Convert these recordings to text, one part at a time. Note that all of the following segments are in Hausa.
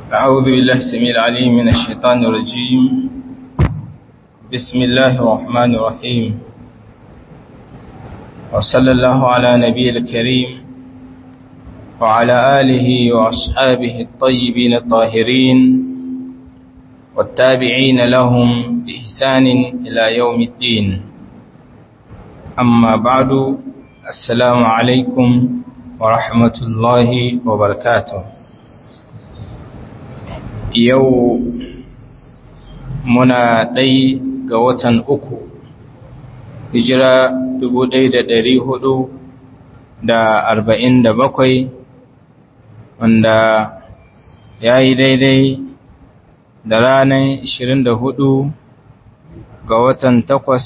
أعوذ بالله السميع العليم من الشيطان الرجيم بسم الله الرحمن الرحيم وصلى الله على نبي الكريم وعلى آله وأصحابه الطيبين الطاهرين والتابعين لهم بإحسان إلى يوم الدين أما بعد السلام عليكم ورحمة الله وبركاته yau muna ɗai ga watan uku hijira dubu ɗai da ɗari hudu da arba'in da bakwai wanda ya yi daidai da ranar ishirin da hudu ga watan takwas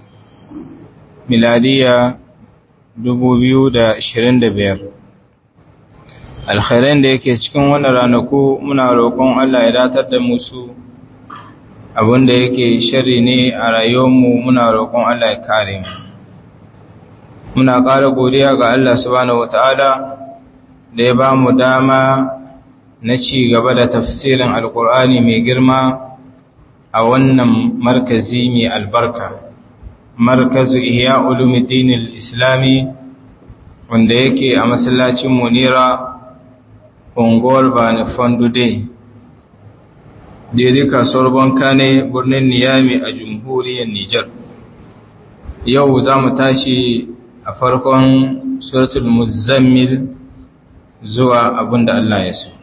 miladiya dubu biyu da ashirin da biyar alkhairan da yake cikin wannan ranaku muna roƙon Allah ya datar da musu abinda yake shari ne a rayuwarmu muna roƙon Allah ya kare mu muna ƙara godiya ga Allah subhanahu wataala da ya ba mu dama na ci gaba da tafsirin alkur'ani mai girma a wannan markazi mai albarka markazu ihya ulumuddin islami wanda yake a masallacin munira unguwar bani fandude daidai kasuwar banka ne birnin niyami a jamhuriyar nijar yau za mu tashi a farkon suratul muzammil zuwa abinda Allah ya so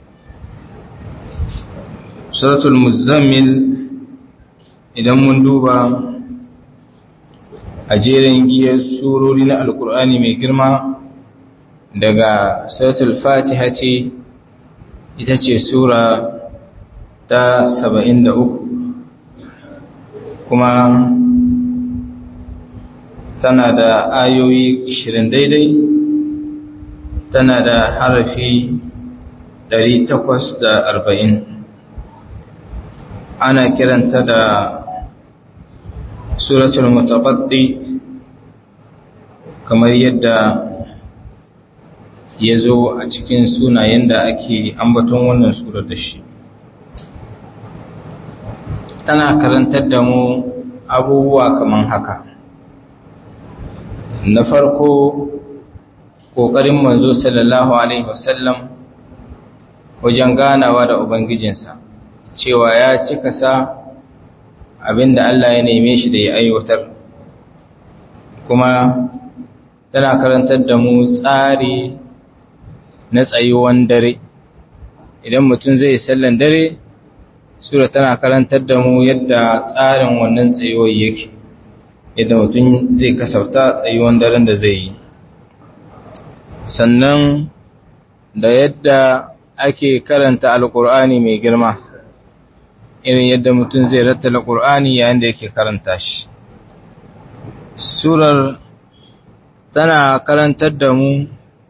suratul muzammil idan mun duba a jerin giyar surori na alkur'ani mai girma daga suratul fatiha ce ita ce sura ta saba'in da uku kuma tana da ayoyi ishirin daidai tana da harafi ɗari takwas da arba'in ana kiranta da suratul mutabaddi kamar yadda ya zo a cikin sunayen da ake ambaton wannan surar da shi tana karantar da mu abubuwa kamar haka na farko ƙoƙarin manzo sallallahu alaihi wasallam wajen ganawa da ubangijinsa cewa ya cika sa abinda Allah ya neme shi da ya aiwatar kuma tana karantar da mu tsari na tsayuwan dare idan mutum zai sallan dare sura tana karantar da mu yadda tsarin wannan tsayuwar yake yadda mutum zai kasafta tsayuwan daren da zai yi sannan da yadda ake karanta alkur'ani mai girma irin yadda mutum zai rattala ƙur'ani yayin da yake karanta shi surar tana karantar da mu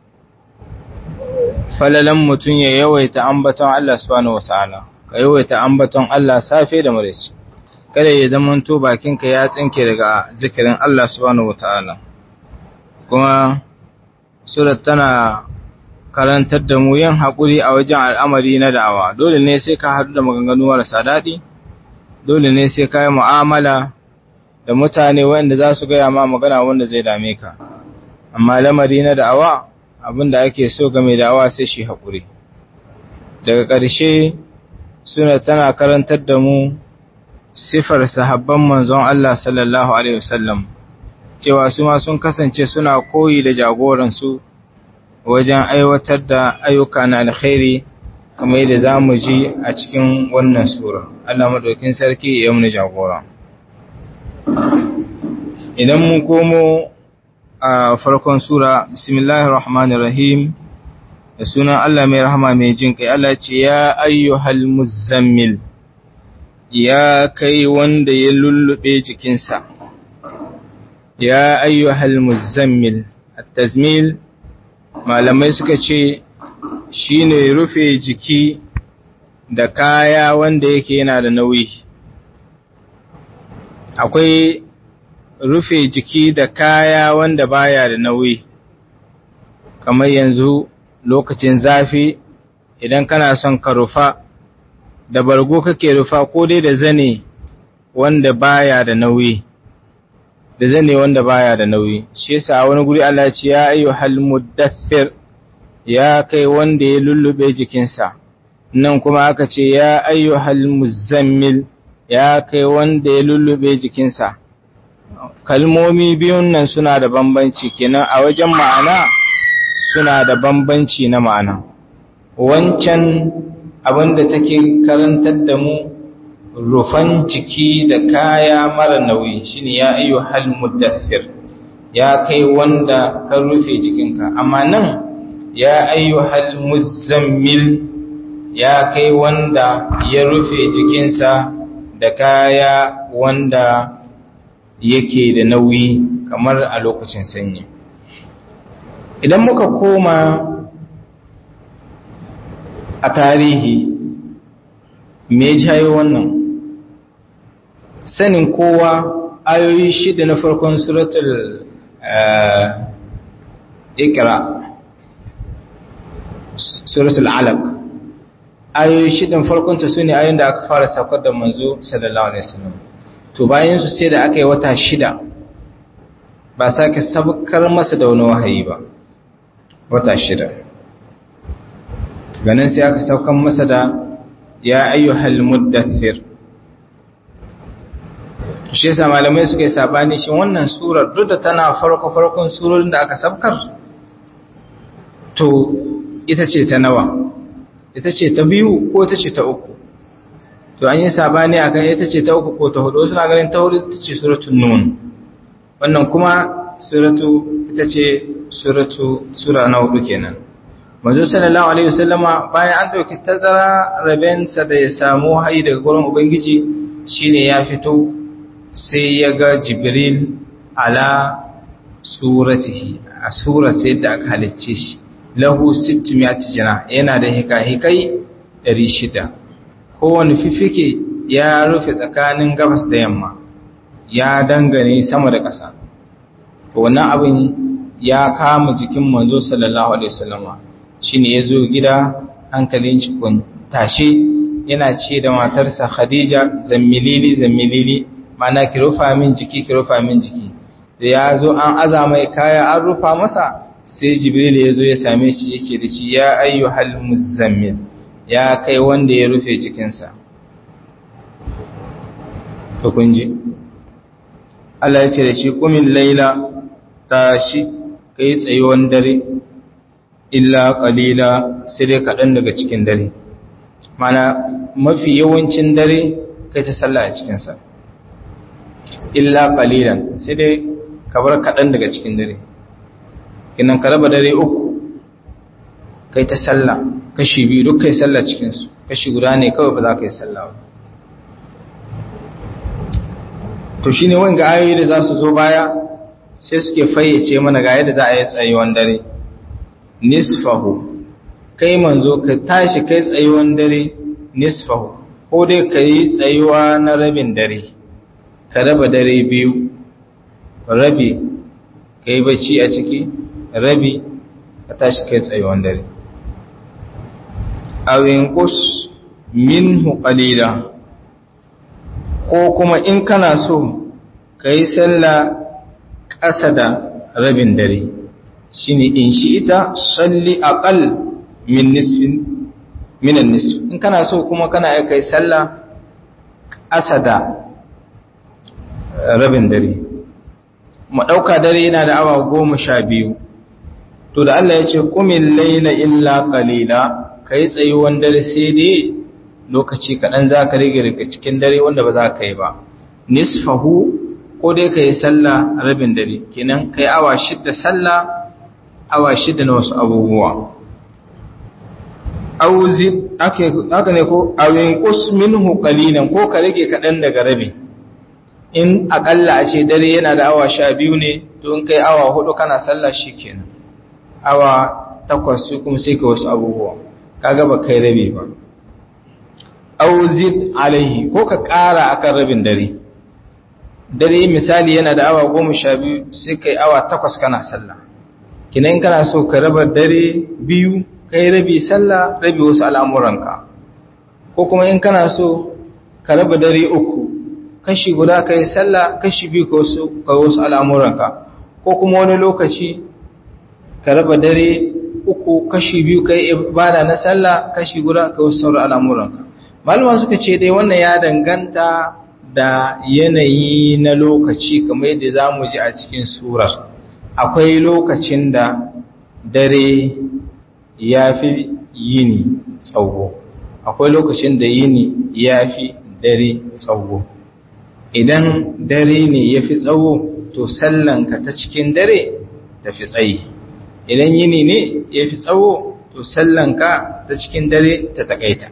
falalan mutum ya yawaita ambaton Allah subhanahu wataala ka yawaita ambaton Allah safe da maraice kada ya zamanto bakinka ya tsinke daga zikirin Allah subhanahu wataala kuma surat tana karantar da mu yin haƙuri a wajen al'amari na da'awa dole ne sai ka haɗu da maganganu marasa daɗi dole ne sai ka yi mu'amala da mutane wanda za su gaya ma magana wanda zai dame ka amma lamari na da'awa abin da ake so game da'awa sai shi haƙuri daga ƙarshe suna tana karantar da mu sifar sahabban manzon Allah sallallahu alaihi wasallam cewa su ma sun kasance suna koyi da jagoransu wajen aiwatar da ayyuka na alkhairi kamar yadda za mu ji a cikin wannan sura Allah maɗaukin sarki ya muni jagora idan mun komo a farkon sura bismillahir rahmanir rahim da sunan Allah mai rahama mai jin kai Allah ce ya ayyuhal muzammil ya kai wanda ya lullube jikinsa ya ayyuhal muzammil at-tazmil malamai suka ce shi ne rufe jiki da kaya wanda yake yana da nauyi akwai rufe jiki da kaya wanda baya da nauyi kamar yanzu lokacin zafi idan kana son ka rufa da bargo kake rufa ko dai da zane wanda baya da nauyi da zane wanda baya da nauyi shi yasa wani guri Allah ce ya ayyuhal muddathir ya kai wanda ya lullube jikinsa nan kuma aka ce ya ayyuhal muzammil ya kai wanda ya lullube jikinsa kalmomi biyun nan suna da bambanci kenan a wajen ma'ana suna da bambanci na ma'ana wancan abin da take karantar da mu rufan jiki da kaya mara nauyi shine ya ayyu hal muddathir ya kai wanda ka rufe jikinka amma nan ya ayyu hal muzammil ya kai wanda ya rufe jikinsa da kaya wanda yake da nauyi kamar a lokacin sanyi idan muka koma a tarihi me jayo wannan sanin kowa ayoyi shida na farkon suratul ikra suratul alaq ayoyi shidan farkon ta sune ayoyin da aka fara saukar da manzo sallallahu alaihi wasallam to bayan su sai da aka yi wata shida ba sake sabkar masa da wani wahayi ba wata shida ganin sai aka saukan masa da ya ayyuhal muddathir shi yasa malamai suka yi sabani shi wannan surar duk da tana farko farkon surorin da aka sabkar to ita ce ta nawa ita ce ta biyu ko ita ce ta uku to an yi sabani akan ita ce ta uku ko ta hudu suna ganin ta hudu ita ce suratul nun wannan kuma suratu ita ce suratu sura na hudu kenan manzo sallallahu alaihi wasallama bayan an dauki tazara rabensa da ya samu hayi daga gurin ubangiji shine ya fito sai ya ga jibril ala suratihi a sura sai da aka halicce shi lahu 600 jana yana da hikahikai 600 kowane fifike ya rufe tsakanin gabas da yamma ya dangane sama da ƙasa wannan abin ya kama jikin manzo sallallahu alaihi wasallama shine yazo gida hankalin shi kun tashe yana ce da matarsa Khadija zammilili zammilili mana ki rufa min jiki ki rufa min jiki da ya zo an aza mai kaya an rufa masa sai jibril ya zo ya same shi yake da shi ya ayyuhal muzammil ya kai wanda ya rufe jikinsa to kun ji Allah ya ce da shi kumin laila tashi kai tsayuwan dare illa qalila sai dai kaɗan daga cikin dare mana mafi yawancin dare kai ta sallah a cikinsa illa qalilan sai dai ka bar kaɗan daga cikin dare kinan ka raba dare uku kai ta sallah kashi biyu duk kai sallah cikinsu kashi guda ne kawai ba za ka yi sallah ba to shi ne wanga ayoyi da za su zo baya sai suke fayyace mana ga yadda za a yi tsayuwan dare nisfahu kai manzo ka tashi kai tsayuwan dare nisfahu ko dai ka yi tsayuwa na rabin dare ka raba dare biyu rabi ka yi bacci a ciki rabi ka tashi kai tsayuwan dare awin kus minhu qalila ko kuma in kana so ka yi sallah ƙasa da rabin dare shi ne in shi ita salli aƙal min nisfin minan nisf in kana so kuma kana ya kai sallah ƙasa da rabin dare maɗauka dare yana da awa goma sha biyu to da Allah ya ce ƙumin laila illa ƙalila ka yi tsayuwan dare sai dai lokaci kaɗan za ka rage daga cikin dare wanda ba za ka yi ba nisfahu ko dai ka yi sallah rabin dare kenan ka yi awa shidda sallah awa shidda na wasu abubuwa auzi haka ne ko awin kus minhu qalilan ko ka rage kaɗan daga rabi in akalla a ce dare yana da awa sha biyu ne to in kai awa hudu kana sallah kenan awa takwas su kuma sai ka wasu abubuwa kaga ba kai rabi ba auzid alaihi ko ka ƙara akan rabin dare dare misali yana da awa goma sha biyu sai kai awa takwas kana sallah kinan kana so ka raba dare biyu kai rabi sallah rabi wasu al'amuranka ko kuma in kana so ka raba dare uku kashi guda kai sallah kashi biyu ka wasu al'amuranka ko kuma wani lokaci ka raba dare uku kashi biyu kai ibada na sallah kashi guda ka wasu sauran al'amuranka malama suka ce dai wannan ya danganta da yanayi na lokaci kamar yadda za mu ji a cikin surar akwai lokacin da dare ya fi yini tsawo akwai lokacin da yini ya fi dare tsawo idan dare ne ya fi tsawo to sallanka ta cikin dare ta fi tsayi idan yini ne ya fi tsawo to sallanka ta cikin dare ta takaita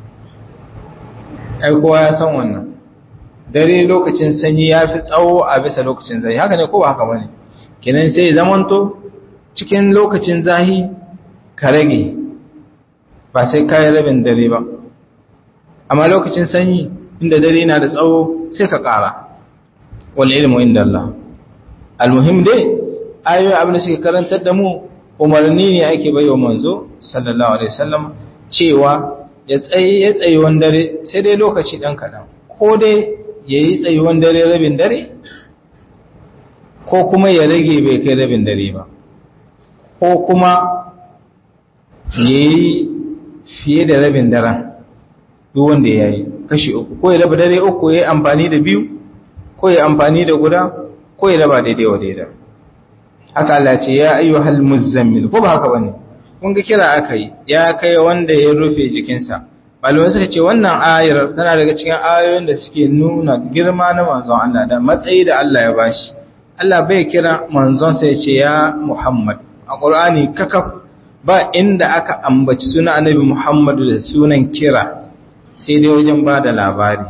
ai kowa ya san wannan dare lokacin sanyi ya fi tsawo a bisa lokacin zahi haka ne ko ba haka bane kenan sai zamanto cikin lokacin zahi ka rage ba sai kayi rabin dare ba amma lokacin sanyi inda dare na da tsawo sai ka ƙara wal ilmu inda Allah almuhim dai ayoyi abin da suke karantar da mu umarni ne ake baiwa manzo sallallahu alaihi wasallam cewa ya tsaye ya tsaye wan dare sai dai lokaci dan kadan ko dai yayi tsayuwan dare rabin dare ko kuma ya rage bai kai rabin dare ba ko kuma yayi fiye da rabin daren duk wanda yayi kashi uku ko ya raba dare uku yayi amfani da biyu ko ya amfani da guda ko ya raba daidai wa daidai haka Allah ce ya ayyuhal muzammil ko ba haka bane kun ga kira akai ya kai wanda ya rufe jikinsa malamai suka ce wannan ayar tana daga cikin ayoyin da suke nuna girma na manzon Allah da matsayi da Allah ya bashi Allah bai kira manzon sai ce ya Muhammad a Qur'ani kakaf ba inda aka ambaci sunan Annabi Muhammad da sunan kira sai dai wajen ba da labari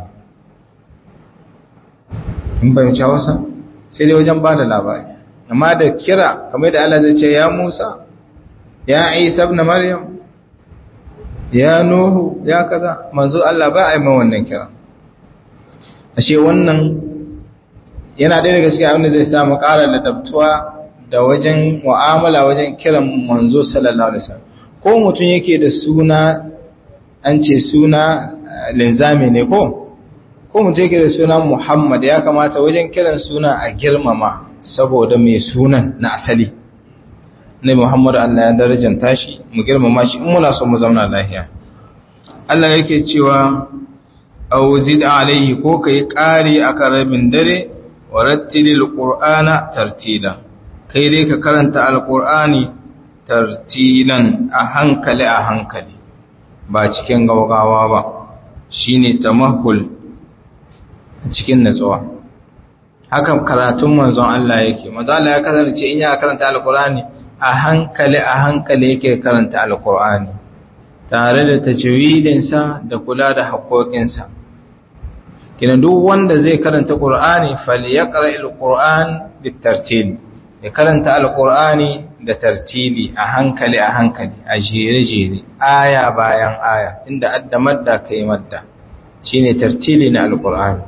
in bai wuce wasa sai dai wajen ba da labari amma da kira kamar da Allah zai ce ya Musa ya Isa ibn Maryam ya Nuhu ya kaza manzo Allah ba a yi ma wannan kira ashe wannan yana ɗaya daga cikin abin da zai samu ƙara ladabtuwa da wajen mu'amala wajen kiran manzo sallallahu alaihi wasallam ko mutum yake da suna an ce suna linzami ne ko ko mutum yake da suna Muhammad ya kamata wajen kiran suna a girmama saboda mai sunan na asali ne Muhammadu Allah ya darajanta shi mu girmama shi in muna so mu zauna lafiya Allah yake cewa aw zid alaihi ko kai ƙari akan rabin dare wa rattilil qur'ana tartila kai dai ka karanta alqur'ani tartilan a hankali a hankali ba cikin gaugawa ba shine tamahul cikin natsuwa haka karatun manzon Allah yake manzon Allah ya kasance in ya karanta alqur'ani a hankali a hankali yake karanta alkur'ani tare da tajwidinsa da kula da haƙoƙinsa kina duk wanda zai karanta qur'ani falyaqra alquran bitartil ya karanta alqur'ani da tartili a hankali a hankali a jere jere aya bayan aya inda adda madda kai madda shine tartili na alqur'ani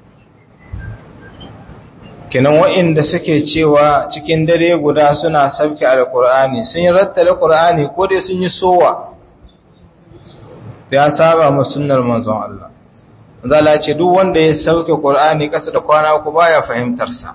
kenan wa'inda suke cewa cikin dare guda suna sabke alkur'ani sun yi rattale qur'ani ko dai sun yi sowa ya saba mu sunnar manzon Allah zala ce duk wanda ya sauke qur'ani kasa da kwana uku baya fahimtar sa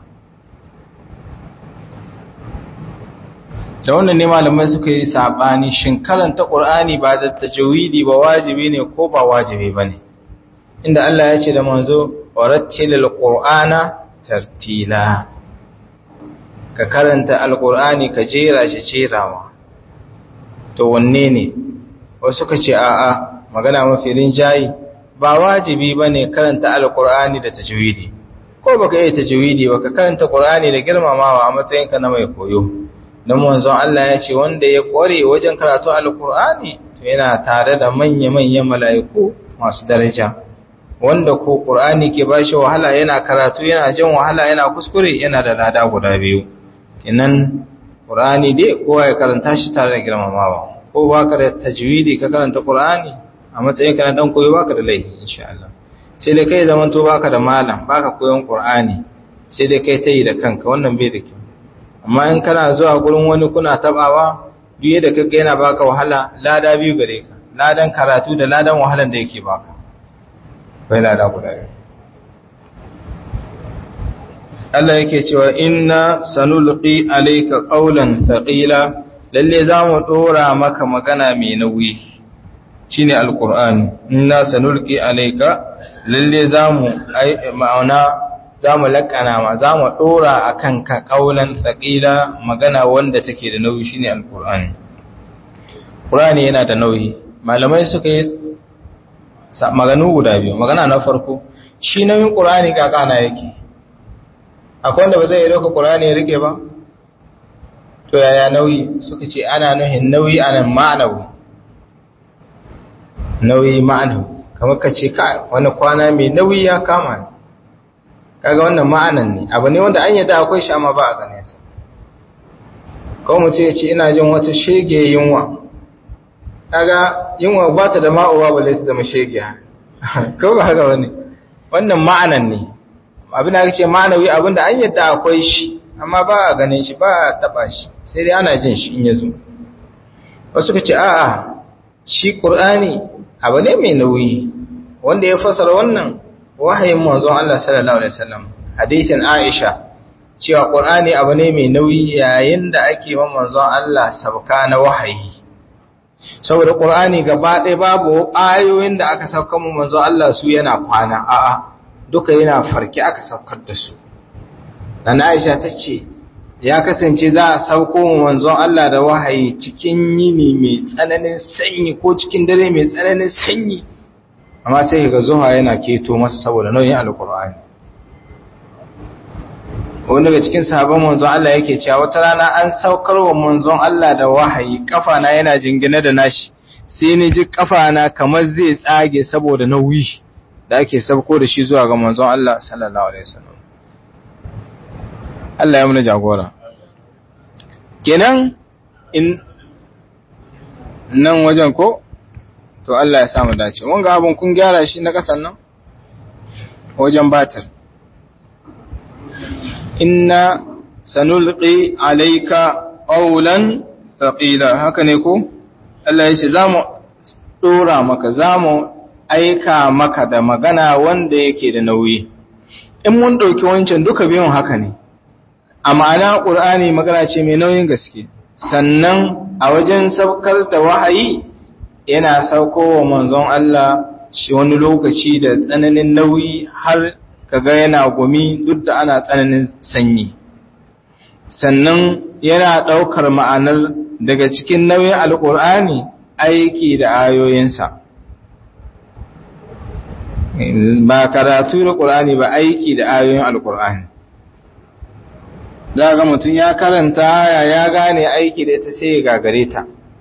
da wannan ne malamai suka yi sabani shin karanta qur'ani ba da tajwidi ba wajibi ne ko ba wajibi bane inda Allah ya ce da manzo warattilil qur'ana tartila ka karanta alkur'ani ka jera shi jerawa to wanne ne wasu ka ce a'a magana mafi rinjayi ba wajibi bane karanta alkur'ani da tajwidi ko baka yi tajwidi baka karanta qur'ani da girmamawa a matsayinka na mai koyo dan manzon Allah ya ce wanda ya kware wajen karatu alkur'ani to yana tare da manya-manyan mala'iku masu daraja wanda ko Qur'ani ke bashi wahala yana karatu yana jin wahala yana kuskure yana da lada guda biyu kinan Qur'ani dai kowa ya karanta shi tare da girmamawa ko baka da tajwidi ka karanta Qur'ani a matsayin ka na dan koyo baka da laifi insha Allah sai dai kai zaman to baka da malam baka koyon Qur'ani sai dai kai tayi da kanka wannan bai da kyau amma in kana zuwa gurin wani kuna tabawa duk yadda kaga yana baka wahala lada biyu gare ka ladan karatu da ladan wahalan da yake baka bai lada guda biyu Allah yake cewa inna sanulqi alayka qawlan thaqila lalle zamu dora maka magana mai nauyi shine alqur'ani inna sanulqi alayka lalle zamu ai ma'ana zamu lakana ma zamu dora akan ka qawlan thaqila magana wanda take da nauyi shine alqur'ani qur'ani yana da nauyi malamai suka yi maganu guda biyu magana na farko shi nauyin qur'ani kakana yake akwai wanda ba zai yi ɗauka ƙurani ya rike ba to yaya nauyi suka ce ana nuhin nauyi a nan ma'anawi nauyi ma'anawi kamar ka ce wani kwana mai nauyi ya kama ne kaga wannan ma'anan ne abu ne wanda an yadda akwai shi amma ba a gane sa kawai mutum ya ce ina jin wata shege yunwa kaga yunwa ba ta da ma'uwa ba ta zama shege kawai ba haka wani wannan ma'anan ne abin da ce ma'anawi abin da an yadda akwai shi amma ba a ganin shi ba a taba shi sai dai ana jin shi in ya zo wasu ka ce a'a shi ƙur'ani abu ne mai nauyi wanda ya fasara wannan wahayin manzon Allah sallallahu alaihi wasallam hadithin Aisha cewa ƙur'ani abu ne mai nauyi yayin da ake man manzon Allah sabka na wahayi saboda ƙur'ani gaba ɗaya babu ayoyin da aka sauka mu manzon Allah su yana kwana a'a duka yana farki aka saukar da su dan Aisha ta ce ya kasance za a sauko manzon Allah da wahayi cikin yini mai tsananin sanyi ko cikin dare mai tsananin sanyi amma sai ga zuha yana keto masa saboda nauyin alkur'ani wani daga cikin sahabban manzon Allah yake cewa wata rana an saukar wa manzon Allah da wahayi kafana yana jingine da nashi sai ni ji kafana kamar zai tsage saboda nauyi da ake sauko da shi zuwa ga manzon Allah sallallahu alaihi wasallam Allah ya muna jagora kenan in nan wajen ko to Allah ya samu dace wanga abun kun gyara shi na kasan nan wajen batir inna sanulqi alayka qawlan thaqila haka ne ko Allah ya ce zamu dora maka zamu aika maka da magana wanda yake da nauyi in mun dauki wancan duka biyun haka ne a ma'ana ƙur'ani magana ce mai nauyin gaske sannan a wajen saukar da wahayi yana sauko wa manzon Allah shi wani lokaci da tsananin nauyi har kaga yana gumi duk da ana tsananin sanyi sannan yana ɗaukar ma'anar daga cikin nauyin alƙur'ani aiki da ayoyinsa ba karatu da ƙur'ani ba aiki da ayoyin alƙur'ani za ga mutum ya karanta ya ya gane aiki da ita sai ya gagare ta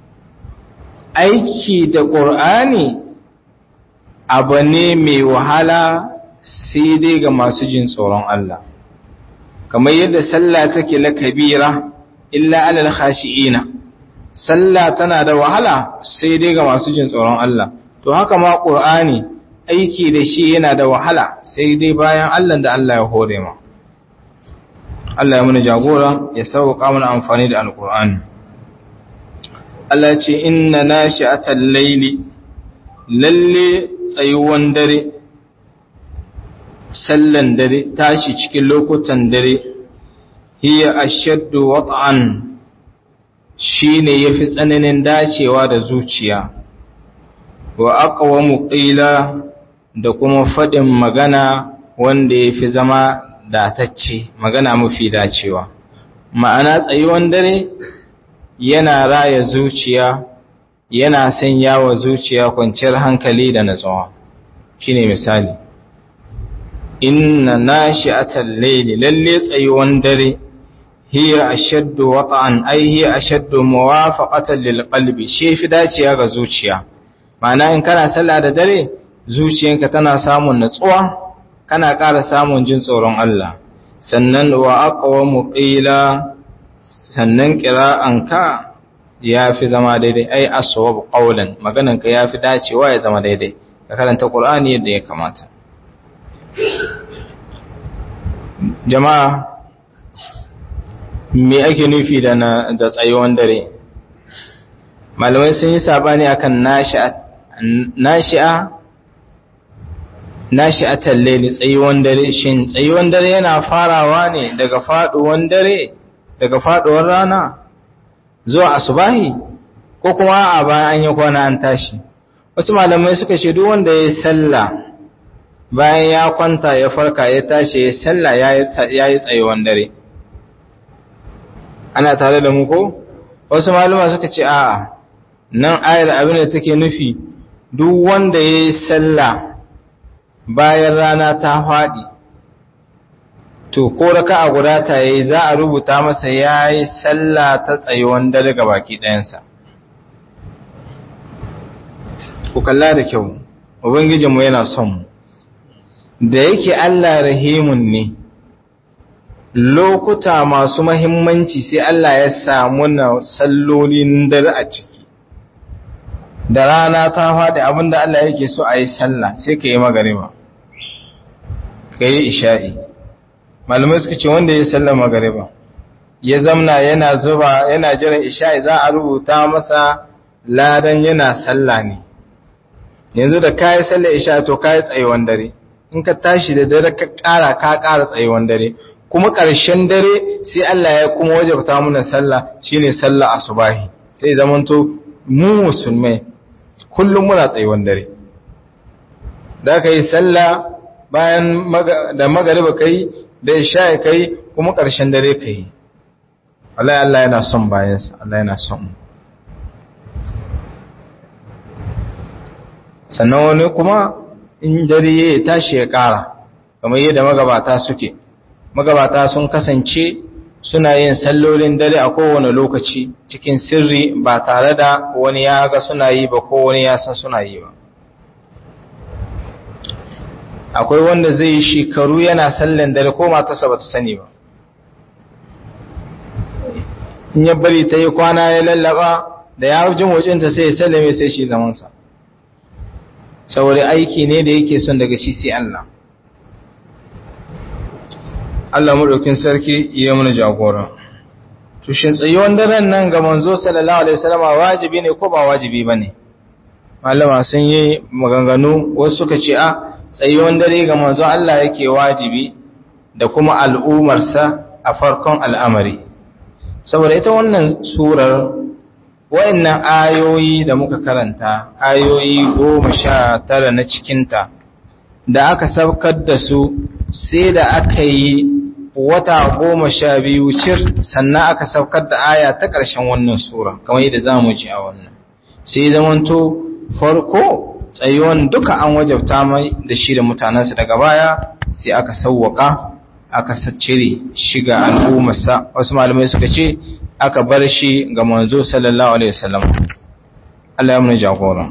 aiki da ƙur'ani abu ne mai wahala sai dai ga masu jin tsoron Allah kamar yadda sallah take la kabira illa alal khashi'ina sallah tana da wahala sai dai ga masu jin tsoron Allah to haka ma ƙur'ani aiki da shi yana da wahala sai dai bayan Allah da Allah ya hore ma Allah ya muna jagora ya sauƙa mana amfani da alƙur'ani Allah ce inna nashi'atal layli lalle tsayuwan dare sallan dare tashi cikin lokutan dare hiya ashaddu wat'an shine yafi tsananin dacewa da zuciya wa aqwamu qila da kuma fadin magana wanda yafi zama datacce magana mafi dacewa ma'ana tsayuwan dare yana raya zuciya yana sanya wa zuciya kwanciyar hankali da natsuwa shine misali inna nashi'atal layli lalle tsayuwan dare hiya ashaddu wata'an ay hiya ashaddu muwafaqatan lil qalbi shi fi dacewa ga zuciya ma'ana in kana sallah da dare zuciyanka tana samun natsuwa kana ƙara samun jin tsoron Allah sannan wa aqwamu qila sannan qira'anka yafi zama daidai ai aswab qawlan magananka yafi dacewa ya zama daidai ka karanta Qur'ani yadda ya kamata jama'a me ake nufi da na da tsayuwan dare malamai sun yi sabani akan nashi'a nashi'a nashi'atal layli tsayuwan dare shin tsayuwan dare yana farawa ne daga faduwan dare daga faduwar rana zuwa asubahi ko kuma a bayan an yi kwana an tashi wasu malamai suka ce duk wanda ya sallah bayan ya kwanta ya farka ya tashi ya sallah ya yi tsayuwan dare ana tare da mu ko wasu malama suka ce a'a nan ayar abin da take nufi duk wanda ya yi sallah bayan rana ta faɗi to ko raka a guda ta yi za a rubuta masa ya yi sallah ta tsayuwan dare ga baki ɗayansa ku kalla da kyau ubangijinmu yana son mu da yake Allah rahimun ne lokuta masu mahimmanci sai Allah ya samu na sallolin dare a ciki da rana ta faɗi abinda Allah yake so a yi sallah sai ka yi magariba ka yi isha'i malamai suka ce wanda ya yi sallah magariba ya zamna yana zuba yana jiran isha'i za a rubuta masa ladan yana sallah ne yanzu da ka yi sallah isha'i to ka yi tsayuwan dare in ka tashi da dare ka ƙara ka ƙara tsayuwan dare kuma ƙarshen dare sai Allah ya kuma wajabta mana sallah shine sallah asubahi sai zamanto mu musulmai kullum muna tsayuwan dare da ka yi sallah bayan da magariba kai da isha kai kuma ƙarshen dare kai Allah Allah yana son bayansa Allah yana son mu sannan wani kuma in dare ya tashi ya ƙara kamar yadda magabata suke magabata sun kasance suna yin sallolin dare a kowane lokaci cikin sirri ba tare da wani ya ga suna yi ba ko wani ya san suna yi ba akwai wanda zai yi shekaru yana sallan dare ko matarsa ba ta sani ba in ya bari ta yi kwana ya lallaba da ya jin wacinta sai ya sallame sai shi zamansa saboda aiki ne da yake son daga shi sai Allah Allah maɗaukin sarki ya mana jagora tushin tsayuwan daren nan ga manzo sallallahu alaihi wasallam wajibi ne ko ba wajibi bane malama sun yi maganganu wasu suka ce a tsayuwan dare ga manzo Allah yake wajibi da kuma al'umarsa a farkon al'amari saboda ita wannan surar wa'annan ayoyi da muka karanta ayoyi goma sha tara na cikinta da aka saukar da su sai da aka yi wata goma sha biyu cir sannan aka saukar da aya ta ƙarshen wannan sura kamar yadda za mu ji a wannan sai zamanto farko tsayuwan duka an wajabta mai da shi da mutanensa daga baya sai aka sauwaka aka cire shiga al'ummarsa wasu malamai suka ce aka bar shi ga manzo sallallahu alaihi wasallam Allah ya mun jagora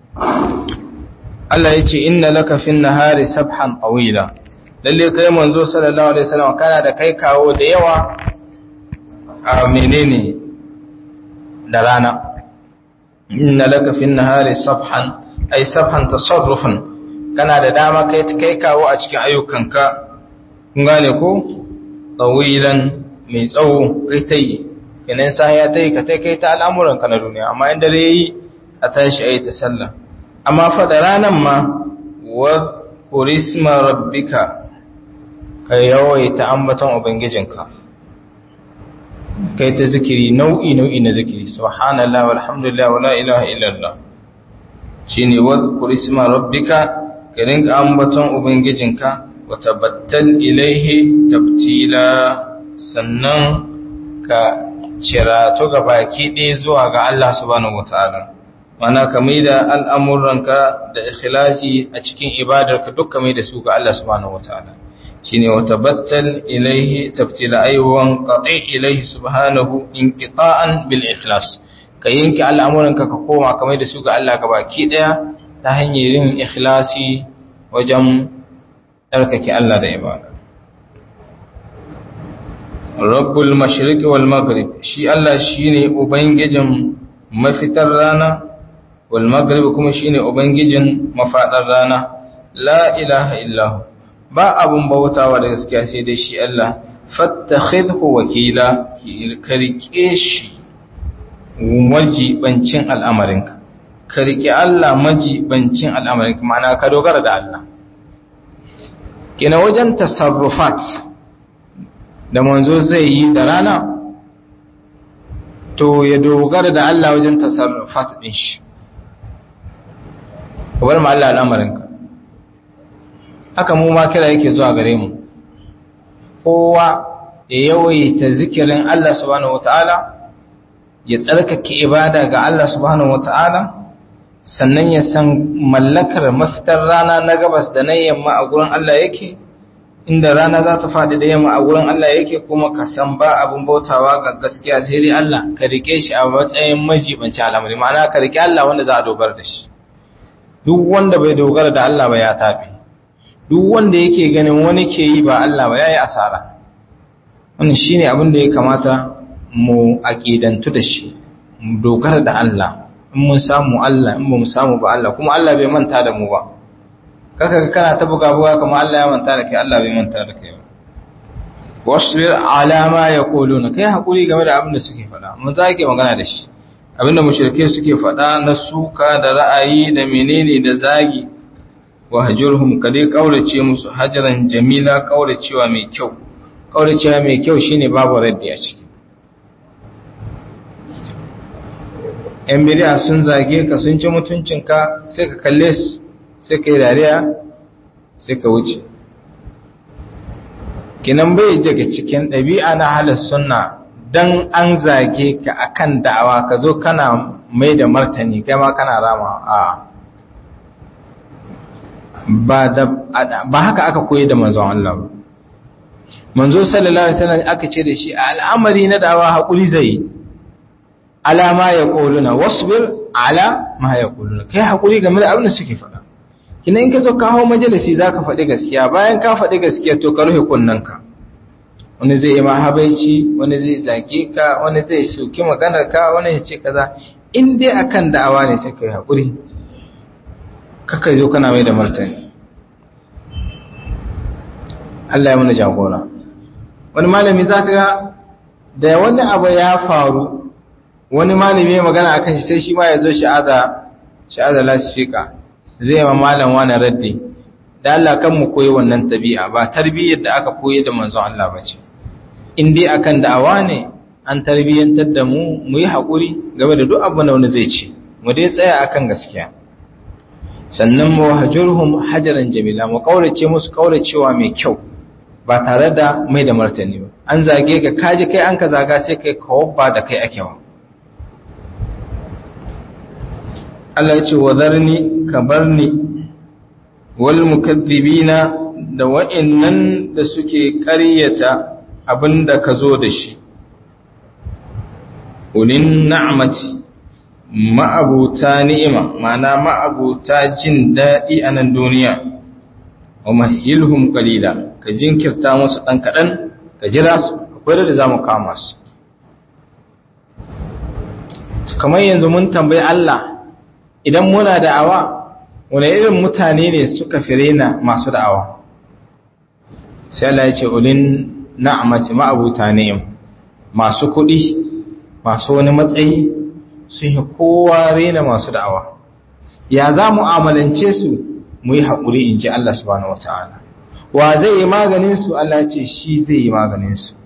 Allah ya ce inna laka fin nahari sabhan tawila lalle kai manzo sallallahu alaihi wasallam kana da kai kawo da yawa a menene da rana inna laka fin nahari sabhan ay sabhan tasarrufan kana da dama kai kai kawo a cikin ayyukanka kun gane ko tawilan mai tsawo kai tayi kenan sai ya tayi ka tai kai ta al'amuran ka na duniya amma in dare yi a tashi ayi ta sallah amma fa da ranan ma wa kurisma rabbika ka yawaita ambaton ubangijinka kai ta zikiri nau'i nau'i na zikiri subhanallah walhamdulillah wala ilaha illallah shine wadhkur isma rabbika ka rinka ambaton ubangijinka wa tabattal ilaihi tabtila sannan ka cirato ga baki ɗaya zuwa ga Allah subhanahu wataala mana ka maida al'amuranka da ikhlasi a cikin ibadarka duk ka maida su ga Allah subhanahu wataala shine wa tabattal ilaihi tabtila aywan qati ilaihi subhanahu inqita'an bil ikhlas ka yanke al'amuranka ka koma ka maida su ga Allah baki daya ta hanyar yin ikhlasi wajen tsarkake Allah da ibada rabbul mashriq wal maghrib shi Allah shine ubangijin mafitar rana wal maghrib kuma shine ubangijin mafadar rana la ilaha illahu ba abun bautawa da gaskiya sai dai shi Allah fattakhidhu wakila ki karike shi majibancin al'amarinka ka riƙe Allah majibancin al'amarinka ma'ana ka dogara da Allah kina wajen tasarrufat da manzo zai yi da rana to ya dogara da Allah wajen tasarrufat din shi ka bar ma Allah al'amarinka haka mu ma kira yake zuwa gare mu kowa ya yawaita zikirin Allah subhanahu wataala ya tsarkake ibada ga Allah subhanahu wataala sannan ya san mallakar mafitar rana na gabas da na yamma a gurin Allah yake inda rana za ta faɗi da yamma a gurin Allah yake kuma ka san ba abin bautawa ga gaskiya sai dai Allah ka rike shi a matsayin majibanci al'amari ma'ana ka rike Allah wanda za a dogara da shi duk wanda bai dogara da Allah ba ya tafi duk wanda yake ganin wani ke yi ba Allah ba yayi asara wannan shine abin da ya kamata mu aqidantu da shi mu dogara da Allah in mun samu Allah in ba mu samu ba Allah kuma Allah bai manta da mu ba kaka kana ta buga buga kuma Allah ya manta da kai Allah bai manta da kai ba wasbir ala ma yaquluna kai hakuri game da abin da suke faɗa mun zake magana da shi abinda mushrike suke faɗa na suka da ra'ayi da menene da zagi wa hajurhum kade kaurace musu hajaran jamila kauracewa mai kyau kauracewa mai kyau shine babu raddi a ciki ‘yan biriya sun zage ka sun ci mutuncinka sai ka kalle su sai ka yi dariya sai ka wuce kinan bai daga cikin ɗabi'a na halar sunna don an zage ka akan da'awa ka zo kana mai da martani kai ma kana rama a ba haka aka koyi da manzon Allah ba manzo sallallahu alaihi wasallam aka ce da shi al'amari na da'awa haƙuri zai yi ala ma ya ƙoluna wasbir ala ma ya ƙoluna kai haƙuri game da abin da suke faɗa kina in ka zo kawo majalisi za ka faɗi gaskiya bayan ka faɗi gaskiya to ka rufe kunnanka wani zai yi ma habaici wani zai zage ka wani zai soki maganar ka wani ya ce kaza in dai akan da'awa ne sai ka yi haƙuri kaka zo kana mai da martani Allah ya mana jagora wani malami za ka ga da wani abu ya faru wani malami ya magana a kan shi sai shi ma ya zo sha'aza lasifika zai ma malam wani raddi da Allah kan mu koyi wannan tabi'a ba tarbiyyar da aka koyi da manzon Allah ba ce in dai akan da'awa ne an tarbiyyantar da mu mu yi haƙuri game da duk abin da wani zai ce mu dai tsaya akan gaskiya sannan mu hajurhum hajaran jamila mu kaurace musu kauracewa mai kyau ba tare da mai da martani ba an zage ka kaji kai an ka zaga sai kai kawabba da kai ake wa Allah ce wa zarni ka barni wal mukaththibina da wa'annan da suke ƙaryata abinda ka zo da shi ulin na'mati ma'abuta ni'ima ma'ana ma'abuta jin daɗi a nan duniya wa mahilhum qalila ka jinkirta musu ɗan kaɗan ka jira su akwai da za mu kama su kamar yanzu mun tambayi Allah idan muna da'awa wani irin mutane ne suka firena masu da'awa sai Allah ya ce ulin na'amati ma'abuta ni'im masu kuɗi masu wani matsayi sun yi kowa rena masu da'awa ya za mu amalance su mu yi haƙuri in ji Allah subhanahu wa ta'ala wa zai yi maganin su Allah ce shi zai yi maganin su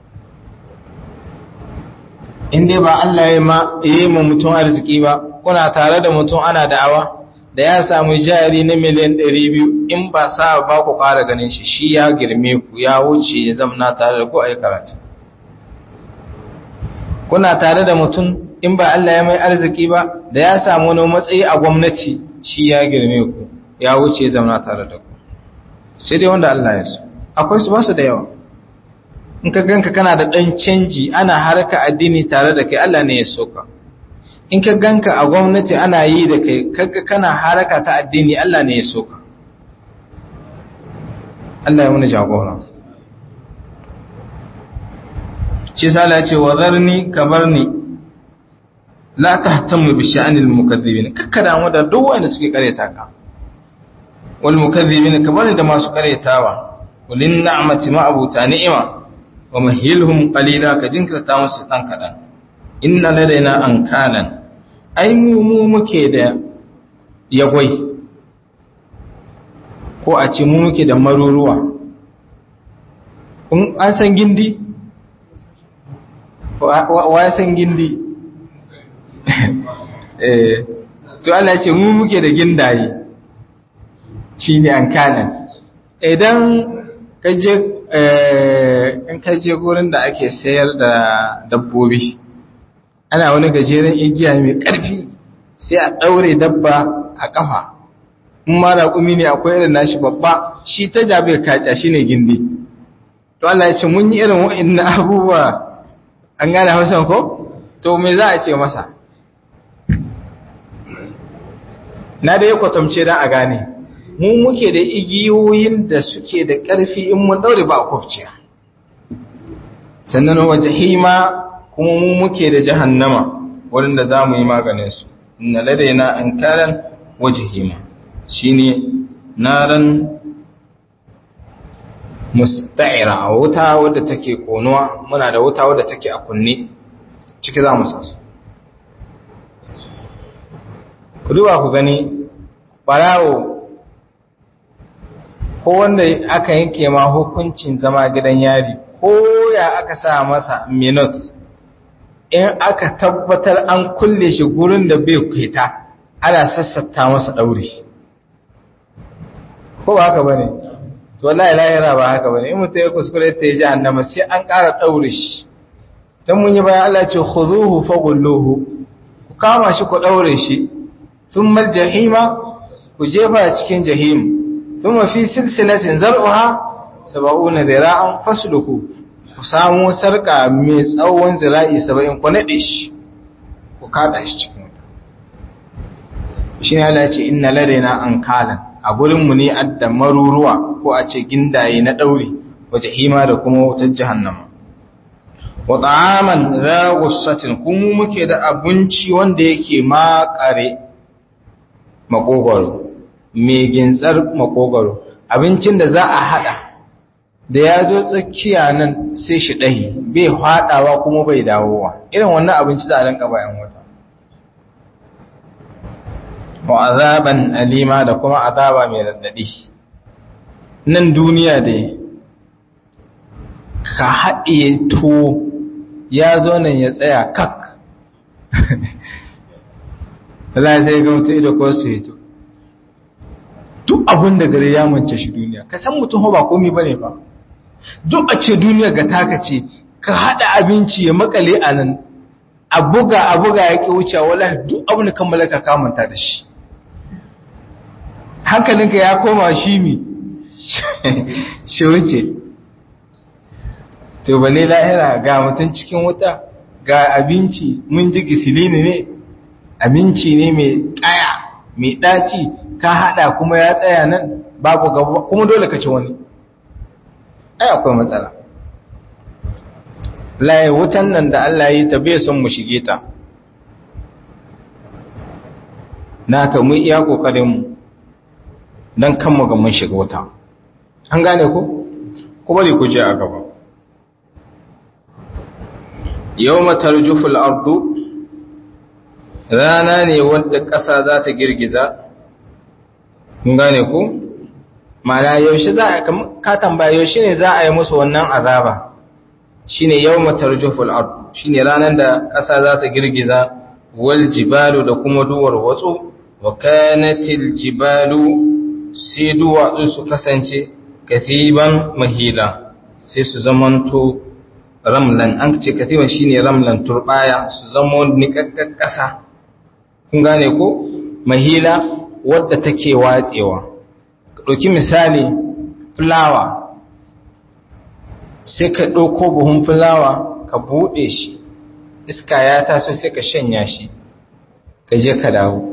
in dai ba Allah ya yi ma mutum arziki ba kuna tare da mutum ana da'awa da ya samu jari na miliyan 200 in ba sa ba ku ƙara ganin shi shi ya girme ku ya wuce ya zamna tare da ku a yi karatu kuna tare da mutum in ba Allah ya mai arziki ba da ya samu wani matsayi a gwamnati shi ya girme ku ya wuce ya zamna tare da ku sai dai wanda Allah ya so akwai su ba su da yawa in ka ganka kana da ɗan canji ana harka addini tare da kai Allah ne ya so ka in ka ganka a gwamnati ana yi da kai kaga kana haraka ta addini Allah ne ya so ka Allah ya muni jagora shi sala ce wa zarni ka barni la tahtamu bi sha'anil mukaththibin kakka damu da duk wanda suke kareta ka wal mukaththibin ka bari da masu karetawa walin na'mati ma abuta ni'ima wa mahilhum qalila ka jinkirta musu dan kadan inna ladaina ankalan ai mu mu muke da yagwai ko a ce mu muke da maruruwa kun an san gindi wa ya san gindi eh to Allah ce mu muke da gindaye shine ankalan idan kaje in kaje gurin da ake sayar da dabbobi ana wani gajeren igiya mai ƙarfi sai a ɗaure dabba a ƙafa in ma raƙumi ne akwai irin nashi babba shi ta jabe kaca shi ne gindi to Allah ya ce mun yi irin wa'in abubuwa an gane hausan ko to me za a ce masa na da ya kwatamce don a gane mu muke da igiyoyin da suke da ƙarfi in mun ɗaure ba a kwafciya sannan waje hima kuma mu muke da jahannama wurin za mu yi maganinsu inna ladaina an karan wajhima shine naran musta'ira wuta wadda take konuwa muna da wuta wadda take a kunne ciki za mu sasu ku duba ku gani barawo ko wanda aka yanke ma hukuncin zama gidan yari ko ya aka sa masa minutes in aka tabbatar an kulle shi gurin da bai kweta ana sassata masa ɗauri ko ba haka ba ne to wallahi lahira ba haka ba ne in mutum ya kuskure ta yi jahannama sai an ƙara ɗaure shi don mun yi bayan Allah ce khuzuhu fagulluhu ku kama shi ku ɗaure shi tun mal jahima ku jefa cikin jahim tun mafi silsilatin zar'uha saba'una zira'an fasluku ku samu sarka mai tsawon zira'i saba'in ku naɗe shi ku kaɗa shi cikin wuta shi ne Allah ce inna ladaina an kalan a gurinmu ne adda maruruwa ko a ce gindaye na ɗauri waje hima da kuma wutar jahannama wa ta'aman za gussatin kuma muke da abinci wanda yake makare makogoro mai gintsar makogoro abincin da za a hada da ya zo tsakiya nan sai shi ɗahi bai haɗawa kuma bai dawowa irin wannan abinci za a rinka bayan wata wa azaban alima da kuma azaba mai raɗaɗi nan duniya dai ka haɗiye tuwo ya zo nan ya tsaya kak Allah zai ga mutum da ko su hito duk abin da gare ya mance shi duniya ka san mutum ba komi bane ba duk a ce duniya ga taka ce ka hada abinci ya makale a nan a buga a buga ya ki wuce wala duk abin da kan malaka ka manta da shi hankalinka ya koma shi mi shi wuce to bale lahira ga mutum cikin wuta ga abinci mun ji gisilini ne abinci ne mai kaya mai ɗaci ka haɗa kuma ya tsaya nan babu gaba kuma dole ka ci wani ai akwai matsala laye wutan nan da Allah yi ta bai son mu shige ta na ka mu iya kokarin mu dan kan mu ga mun shiga wuta an gane ko ko bari ku je a gaba yawma tarjufu al-ardu rana ne wanda ƙasa za ta girgiza kun gane ku mana yaushe za a ka tambaya yaushe ne za a yi musu wannan azaba shine yawma tarjuful ard shine ranar da ƙasa za ta girgiza wal jibalu da kuma duwar watsu wa kanatil jibalu sai duwatsu su kasance kathiban mahila sai su zamanto ramlan an ce kathiban shine ramlan turbaya su zama niƙaƙƙar ƙasa kun gane ko mahila wadda take watsewa ɗauki misali fulawa sai ka ɗauko buhun fulawa ka buɗe shi iska ya taso sai ka shanya shi ka je ka dawo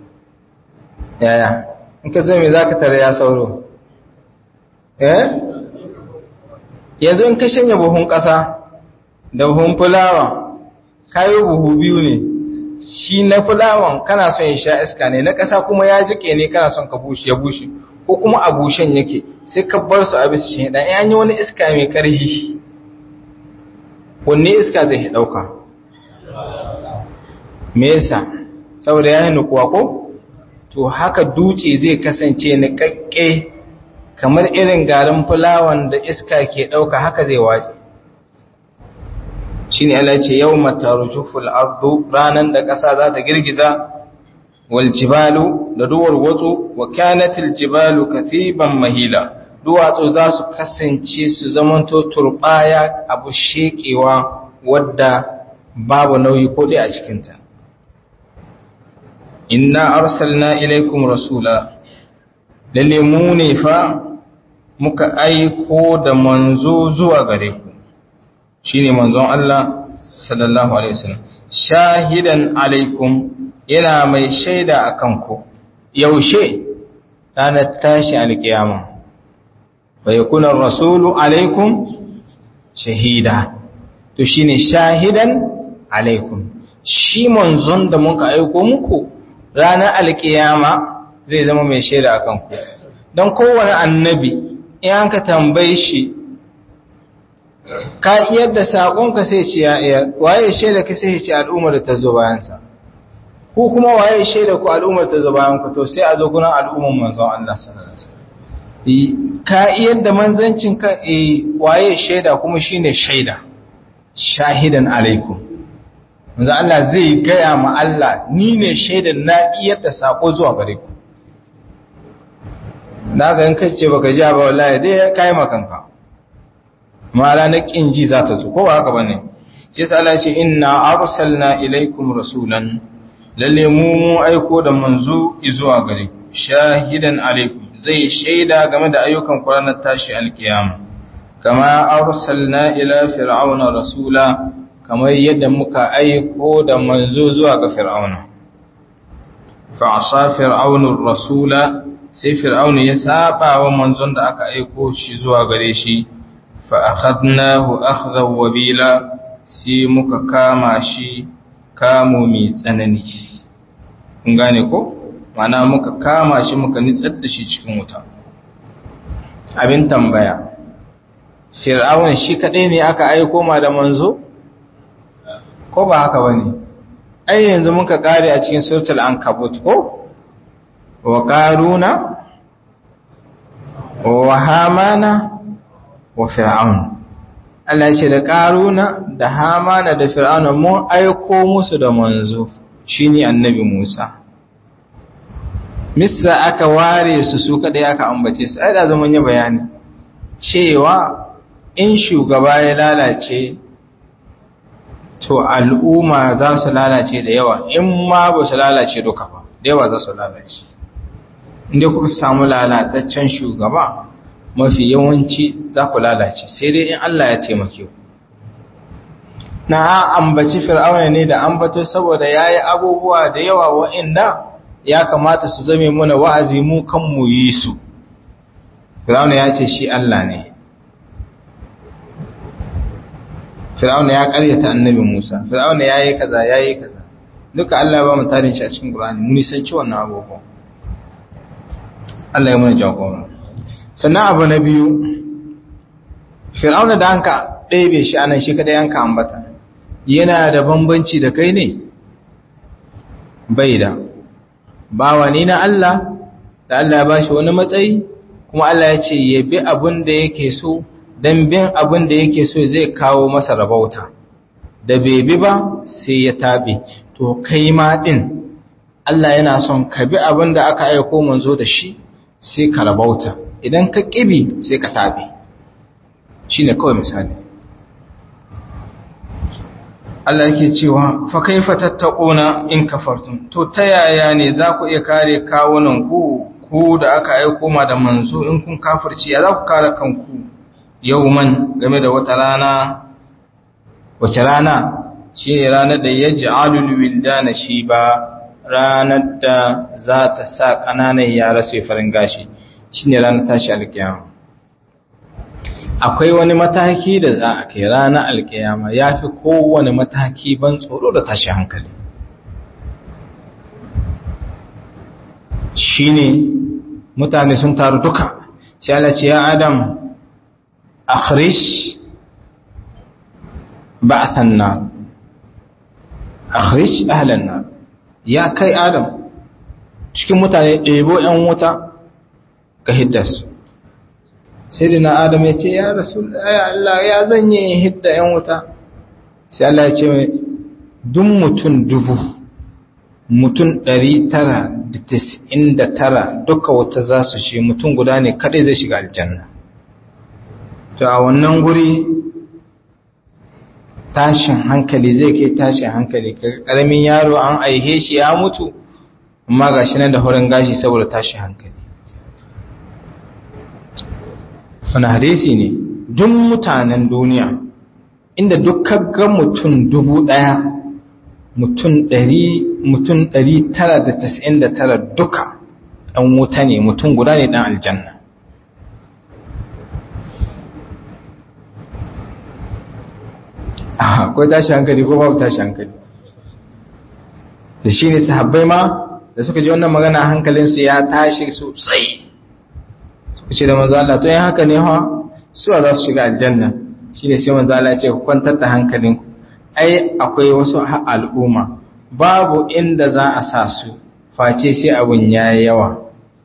yaya in ka zo mai za ka tare ya sauro eh yanzu in ka shanya buhun ƙasa da buhun fulawa kayo buhu biyu ne shi na fulawan kana son ya sha iska ne na ƙasa kuma ya jike ne kana son ka bushe ya bushe ko kuma a bushen yake sai ka bar su a bisa shi dan an yi wani iska mai ƙarfi wanne iska zai ɗauka me yasa saboda ya yi nukuwa ko to haka dutse zai kasance niƙaƙƙe kamar irin garin fulawan da iska ke ɗauka haka zai waje shi ne Allah ce yau matarujuful ardu ranar da ƙasa za ta girgiza wal jibalu da duwar watsu wa kyanatil jibalu kathiban mahila duwatsu za su kasance su zamanto turbaya abu shekewa wadda babu nauyi ko dai a cikinta inna arsalna ilaikum rasula lalle mu ne fa muka aiko da manzo zuwa gare ku shine manzon Allah sallallahu alaihi wasallam shahidan alaikum yana mai shaida akan ku yaushe ranar tashi alkiyama bai kuna rasulu alaikum shahida to shine shahidan alaikum shi manzon da muka aiko muku ranar alkiyama zai zama mai shaida a kanku don kowane annabi in an ka tambaye shi ka iyar da saƙonka sai ce ya iya waye shaida ka sai ce al'ummar da ta zo bayansa ko kuma waye shaida ku al'ummar ta zo bayan ku to sai a zo gunan al'ummar manzon Allah sallallahu alaihi wasallam ka iyar da manzancin ka eh waye shaida kuma shine shaida shahidan alaikum manzo Allah zai gaya ma Allah ni ne shaidan na iyar da sako zuwa gare ku na ga in kace baka ji ba wallahi dai kai makanka mala na kin ji za ta zo ko ba haka bane shi yasa Allah ya ce inna arsalna ilaikum rasulan lalle mu mu aiko da manzo zuwa gare ku shahidan alaikum zai shaida game da ayyukan ku ranar tashi alkiyama kama arsalna ila fir'auna rasula kamar yadda muka aiko da manzo zuwa ga fir'auna fa'asa fir'aunur rasula sai fir'auna ya saba wa manzon da aka aiko shi zuwa gare shi fa akhadnahu akhdan wabila sai muka kama shi kamo mai tsanani kun gane ko mana muka kama shi muka nitsar da shi cikin wuta abin tambaya fir'aun shi kadai ne aka aiko ma da manzo ko ba haka bane ai yanzu muka kare a cikin suratul ankabut ko wa qaruna wa hamana wa fir'aun Allah ya ce da qaruna da hamana da fir'auna mun aiko musu da manzo shine annabi Musa misra aka ware su su kadai aka ambace su ai da zaman ya bayani cewa in shugaba ya lalace to al'umma za su lalace da yawa in ma ba su lalace duka ba da yawa za su lalace inda kuka samu lalataccen shugaba mafi yawanci za ku lalace sai dai in Allah ya taimake ku na ambaci fir'auna ne da ambato saboda ya yi abubuwa da yawa wa'inda ya kamata su zame muna wa'azi mu kan mu yi su fir'auna ya ce shi Allah ne fir'auna ya karyata annabi Musa fir'auna yayi kaza yayi kaza duka Allah ya ba mu tarin shi a cikin Qur'ani mun san ci wannan abubuwan Allah ya mana jagora sannan abu na biyu fir'auna da hanka ɗebe shi anan shi kada yanka ambata yana da bambanci da kai ne bai da bawa ne na Allah da Allah ya bashi wani matsayi kuma Allah ya ce ya bi abin da yake so don bin abin da yake so zai kawo masa rabauta da bai bi ba sai ya tabe to kai ma din Allah yana son ka bi abin da aka aiko manzo da shi sai ka rabauta idan ka kibi sai ka tabe shine kawai misali Allah yake cewa fa kaifa tattaquna in kafartum to ta yaya ne za ku iya kare kawunan ku ku da aka aiko ma da manzo in kun kafirci ya za ku kare kanku yauman game da wata rana wace rana shi ne ranar da ya ji alulwilda na shi ba ranar da za ta sa ƙananan yara sai farin gashi shi ne ranar tashi alkiyama akwai wani mataki da za a kai ranar alkiyama ya fi kowane mataki ban tsoro da tashi hankali shi ne mutane sun taru duka sai Allah ce ya adam akhrij ba'than nar akhrij ahlan nar ya kai adam cikin mutane ɗebo ‘yan wuta ka hidda su sai da na adam ya ce ya rasu ya Allah ya zanye hidda ‘yan wuta sai Allah ya ce mai duk mutum dubu mutum ɗari tara da tis'in da tara duka wata za su shi mutum guda ne kaɗai zai shiga aljanna to a wannan guri tashin hankali zai kai tashin hankali ƙaramin yaro an aihe shi ya mutu amma ga shi nan da horon gashi saboda tashin hankali wani hadisi ne duk mutanen duniya inda dukkan ga mutum dubu ɗaya mutum ɗari mutum ɗari tara da tasa'in da tara duka ɗan wuta ne mutum guda ne ɗan aljanna akwai tashi hankali ko babu tashi hankali da shi ne sahabbai ma da suka ji wannan magana hankalinsu ya tashi sosai suka ce da manzo Allah to yin haka ne ha suwa za su shiga aljanna shi ne sai manzo Allah ya ce ku kwantar da hankalinku ai akwai wasu al'umma babu inda za a sa su face sai abun ya yawa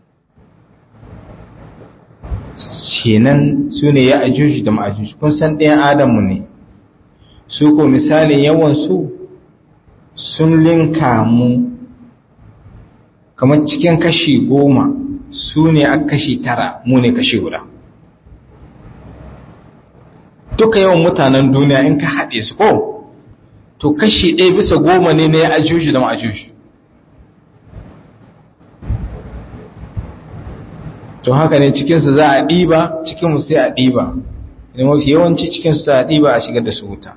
kenan su ne ya ajuji da ma'ajuji kun san ɗayan adamu ne su ko misalin yawansu sun linka mu kamar cikin kashi goma su ne a kashi tara mu ne kashi guda duka yawan mutanen duniya in ka haɗe su ko to kashi ɗaya bisa goma ne na ya ajuji da ma'ajuji to haka ne cikinsu za a ɗiba cikinmu sai a ɗiba da mafi yawanci cikinsu za a ɗiba a shigar da su wuta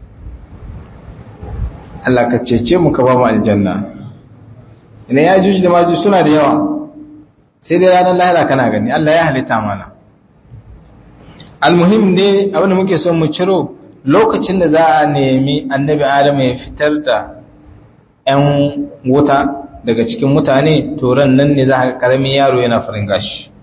Allah ka cece mu ka ba mu aljanna ina ya juji da maju suna da yawa sai dai ranar lahira kana gani Allah ya halitta mana almuhim ne abinda muke son mu ciro lokacin da za a nemi annabi adam ya fitar da 'yan wuta daga cikin mutane toron nan ne za a karamin yaro yana farin gashi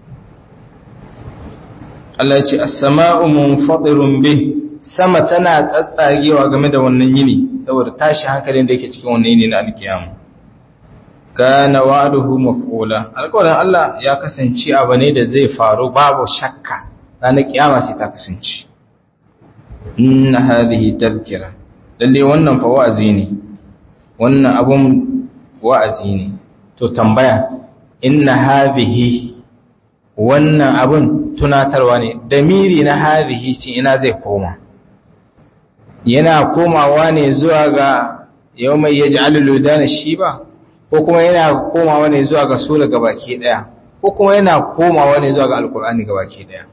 Allah ya ce as-sama'u munfatirun bih sama tana tsatsagewa game da wannan yini saboda tashi hankalin da yake cikin wannan yini na alkiyama kana wa'duhu maf'ula alƙawarin Allah ya kasance abu ne da zai faru babu shakka ranar kiyama sai ta kasance inna hadhihi tadhkira lalle wannan fa wa'azi ne wannan abun wa'azi ne to tambaya inna hadhihi wannan abun tunatarwa ne damiri na hadhihi ce ina zai koma yana komawa ne zuwa ga yau mai ya ji aluludana shi ba ko kuma yana komawa ne zuwa ga sura gabaki daya ko kuma yana komawa ne zuwa ga alkur'ani gabaki daya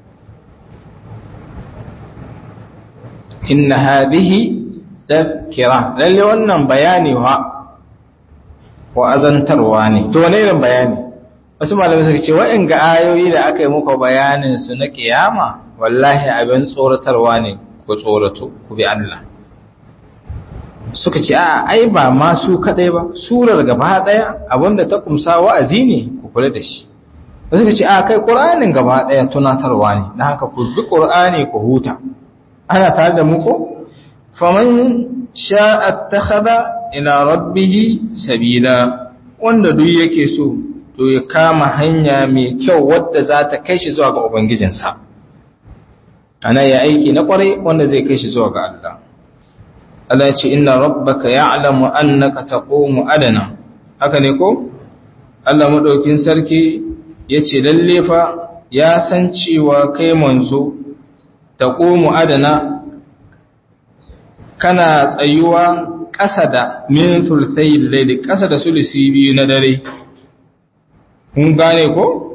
inna hadhihi tadhkira lalle wannan bayani wa wa azantarwa ne to wane irin bayani wasu malamai suka ce wa'in ga ayoyi da aka yi muku bayanin su na kiyama wallahi abin tsoratarwa ne ku tsorato ku bi Allah suka ce a ai ba ma su kadai ba surar gaba daya abinda ta kumsa wa'azi ne ku kula da shi suka ce a kai qur'anin gaba daya tunatarwa ne dan haka ku bi qur'ani ku huta ana tare da mu ko faman sha'a attakhadha ila rabbih sabila wanda duk yake so to ya kama hanya mai kyau wadda za ta kai shi zuwa ga ubangijinsa ana ya aiki na kwarai wanda zai kai shi zuwa ga Allah Allah ya ce inna rabbaka ya'lamu annaka taqumu adana haka ne ko Allah madaukin sarki yace lalle fa ya san cewa kai manzo taqumu adana kana tsayuwa ƙasa da min thulthayil layli ƙasa da sulusi biyu na dare kun gane ko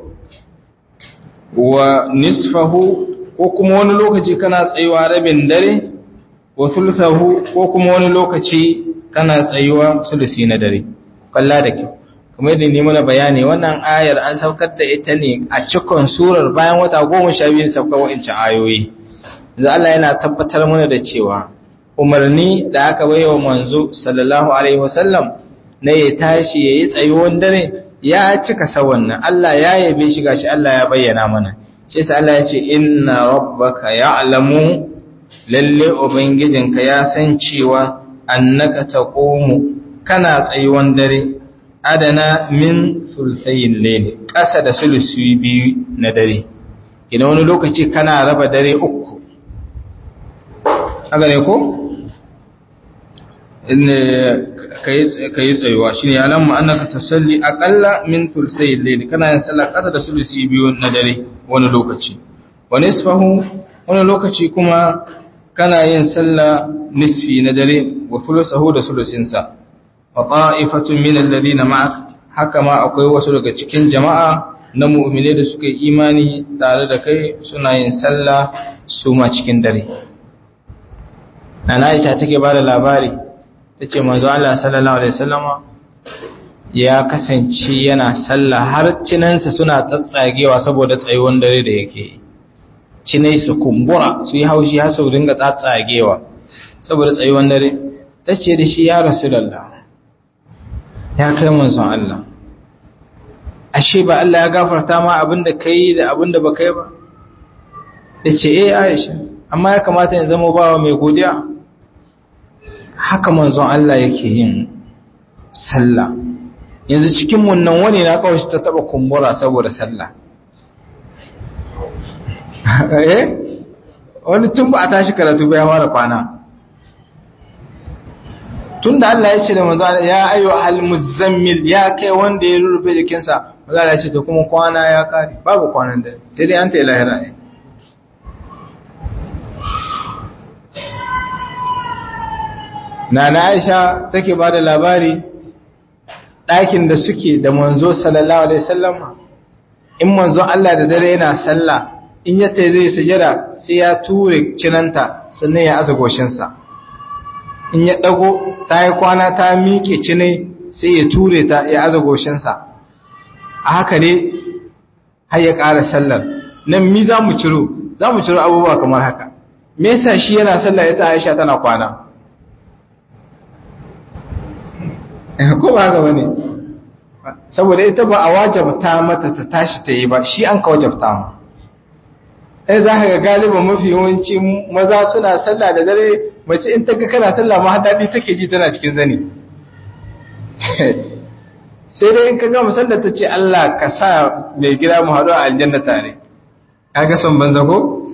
wa nisfahu ko kuma wani lokaci kana tsayuwa rabin dare wa thulthahu ko kuma wani lokaci kana tsayuwa sulusi na dare kalla da kyau kuma yadda ne mana bayani wannan ayar an saukar da ita ne a cikon surar bayan wata goma sha biyu saukar wa'ancan ayoyi yanzu Allah yana tabbatar mana da cewa umarni da aka bai wa manzo sallallahu alaihi wasallam na ya tashi ya yi tsayuwan dare ya cika sawan nan Allah ya yabe shi gashi Allah ya bayyana mana shi yasa Allah ya ce inna rabbaka ya'lamu lalle ubangijinka ya san cewa annaka taqumu kana tsayuwan dare adana min sulsayin layli ƙasa da sulusi biyu na dare ina wani lokaci kana raba dare uku haka ne ko ka yi tsayuwa shi ne alamma annaka tasalli aƙalla min sulsayin layli kana yin sallah ƙasa da sulusi biyu na dare wani lokaci wani isfahu wani lokaci kuma kana yin sallah nisfi na dare wa fulusahu da sulusinsa wa ta'ifatun min alladhina ma'ak haka ma akwai wasu daga cikin jama'a na mu'mine da suka yi imani tare da kai suna yin sallah su ma cikin dare Nana Aisha take bada labari tace manzo Allah sallallahu alaihi wasallama ya kasance yana sallah har cinansa suna tsatsagewa saboda tsayuwan dare da yake yi cinai su kumbura su yi haushi har su dinga tsatsagewa saboda tsayuwan dare tace da shi ya rasulullah ya kai manzon Allah ashe ba Allah ya gafarta ma abinda kai da abinda ba kai ba yace eh Aisha amma ya kamata in zama bawa mai godiya haka manzon Allah yake yin sallah yanzu cikin mun nan wani na kawai ta taba kumbura saboda sallah eh wani tun ba a tashi karatu ba ya fara kwana tun da Allah ya ce da manzo ya ayyu al-muzammil ya kai wanda ya rurrufe jikinsa manzo ya ce to kuma kwana ya kare babu kwanan da sai dai an ta lahira ne Nana Aisha take ba da labari ɗakin da suke da manzo sallallahu alaihi wasallam in manzo Allah da dare yana sallah in ya tai zai sujada sai ya ture cinanta sannan ya aza goshinsa in ya ɗago ta yi kwana ta miƙe cinai sai ya ture ta ya aza goshinsa a haka ne har ya ƙara sallar nan mi za mu ciro za mu ciro abubuwa kamar haka me yasa shi yana sallah ita Aisha tana kwana ko ba haka bane saboda ita ba a wajabta mata ta tashi ta yi ba shi an ka wajabta ma ai za ka ga galiban mafi yawanci maza suna sallah da dare mace in ta ga kana sallah ma daɗi take ji tana cikin zani sai dai in ka ga musallar ta ce Allah ka sa mai gida mu haɗu a aljanna tare kaga son banza ko